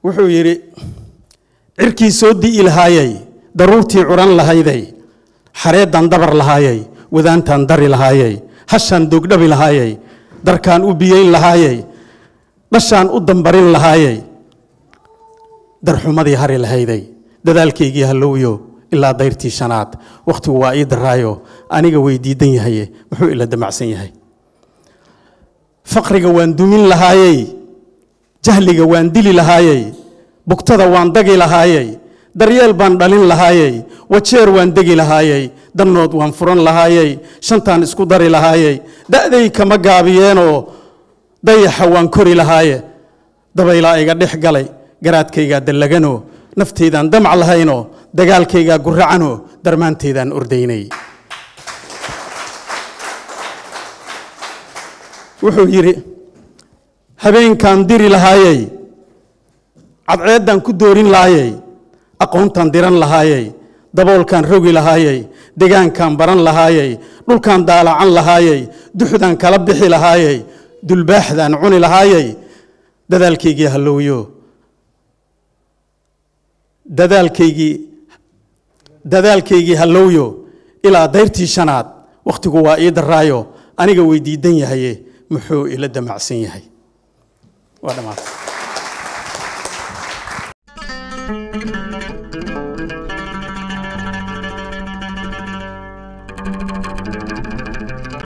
F: wuxuu yidhi cirkii soo di'i lahaayey daruurtii curan lahayday xareeddan dabar lahaayey wadaantaan dari lahaayey hashaan doogdhabi lahaayey darkaan u biyeyn lahaayey dhashaan u dambarin lahaayey darxumadii hari lahayday dadaalkaygii hallowyo ilaa dayrtii shanaad wakhtigu waa ii daraayo aniga way diidan yahaye muxuu ila damacsan yahay faqriga waan dumin lahaayey jahliga waan dili lahaayey bugtada waan dagi lahaayey daryeel baan dhalin lahaayey wajeer waan degi lahaayey dannood waan furan lahaayey shantaan isku dari lahaayey da'day kama gaabiyeenoo dayaxa waan kori lahaaye dabaylaa iga dhex galay garaadkaygaa dallaganoo naftaydaan damac lahaynoo dagaalkaygaa guracanoo darmaantaydaan ordaynay wuxuu yidhi habeenkaan diri lahaayey cadceeddaan ku doorin lahaayey aqoontaan diran lahaayey daboolkaan rogi lahaayey degaankaan baran lahaayey dhulkaan daalacan lahaayey duxdaan kala bixi lahaayey dulbaaxdaan cuni lahaayey dadaalkaygii hallowyo dadaalkaygii dadaalkaygii hallowyo ilaa dayrtii shanaad wakhtigu waa ii daraayo aniga way diidan yahaye muxuu ila damacsan yahay waa dhammaatay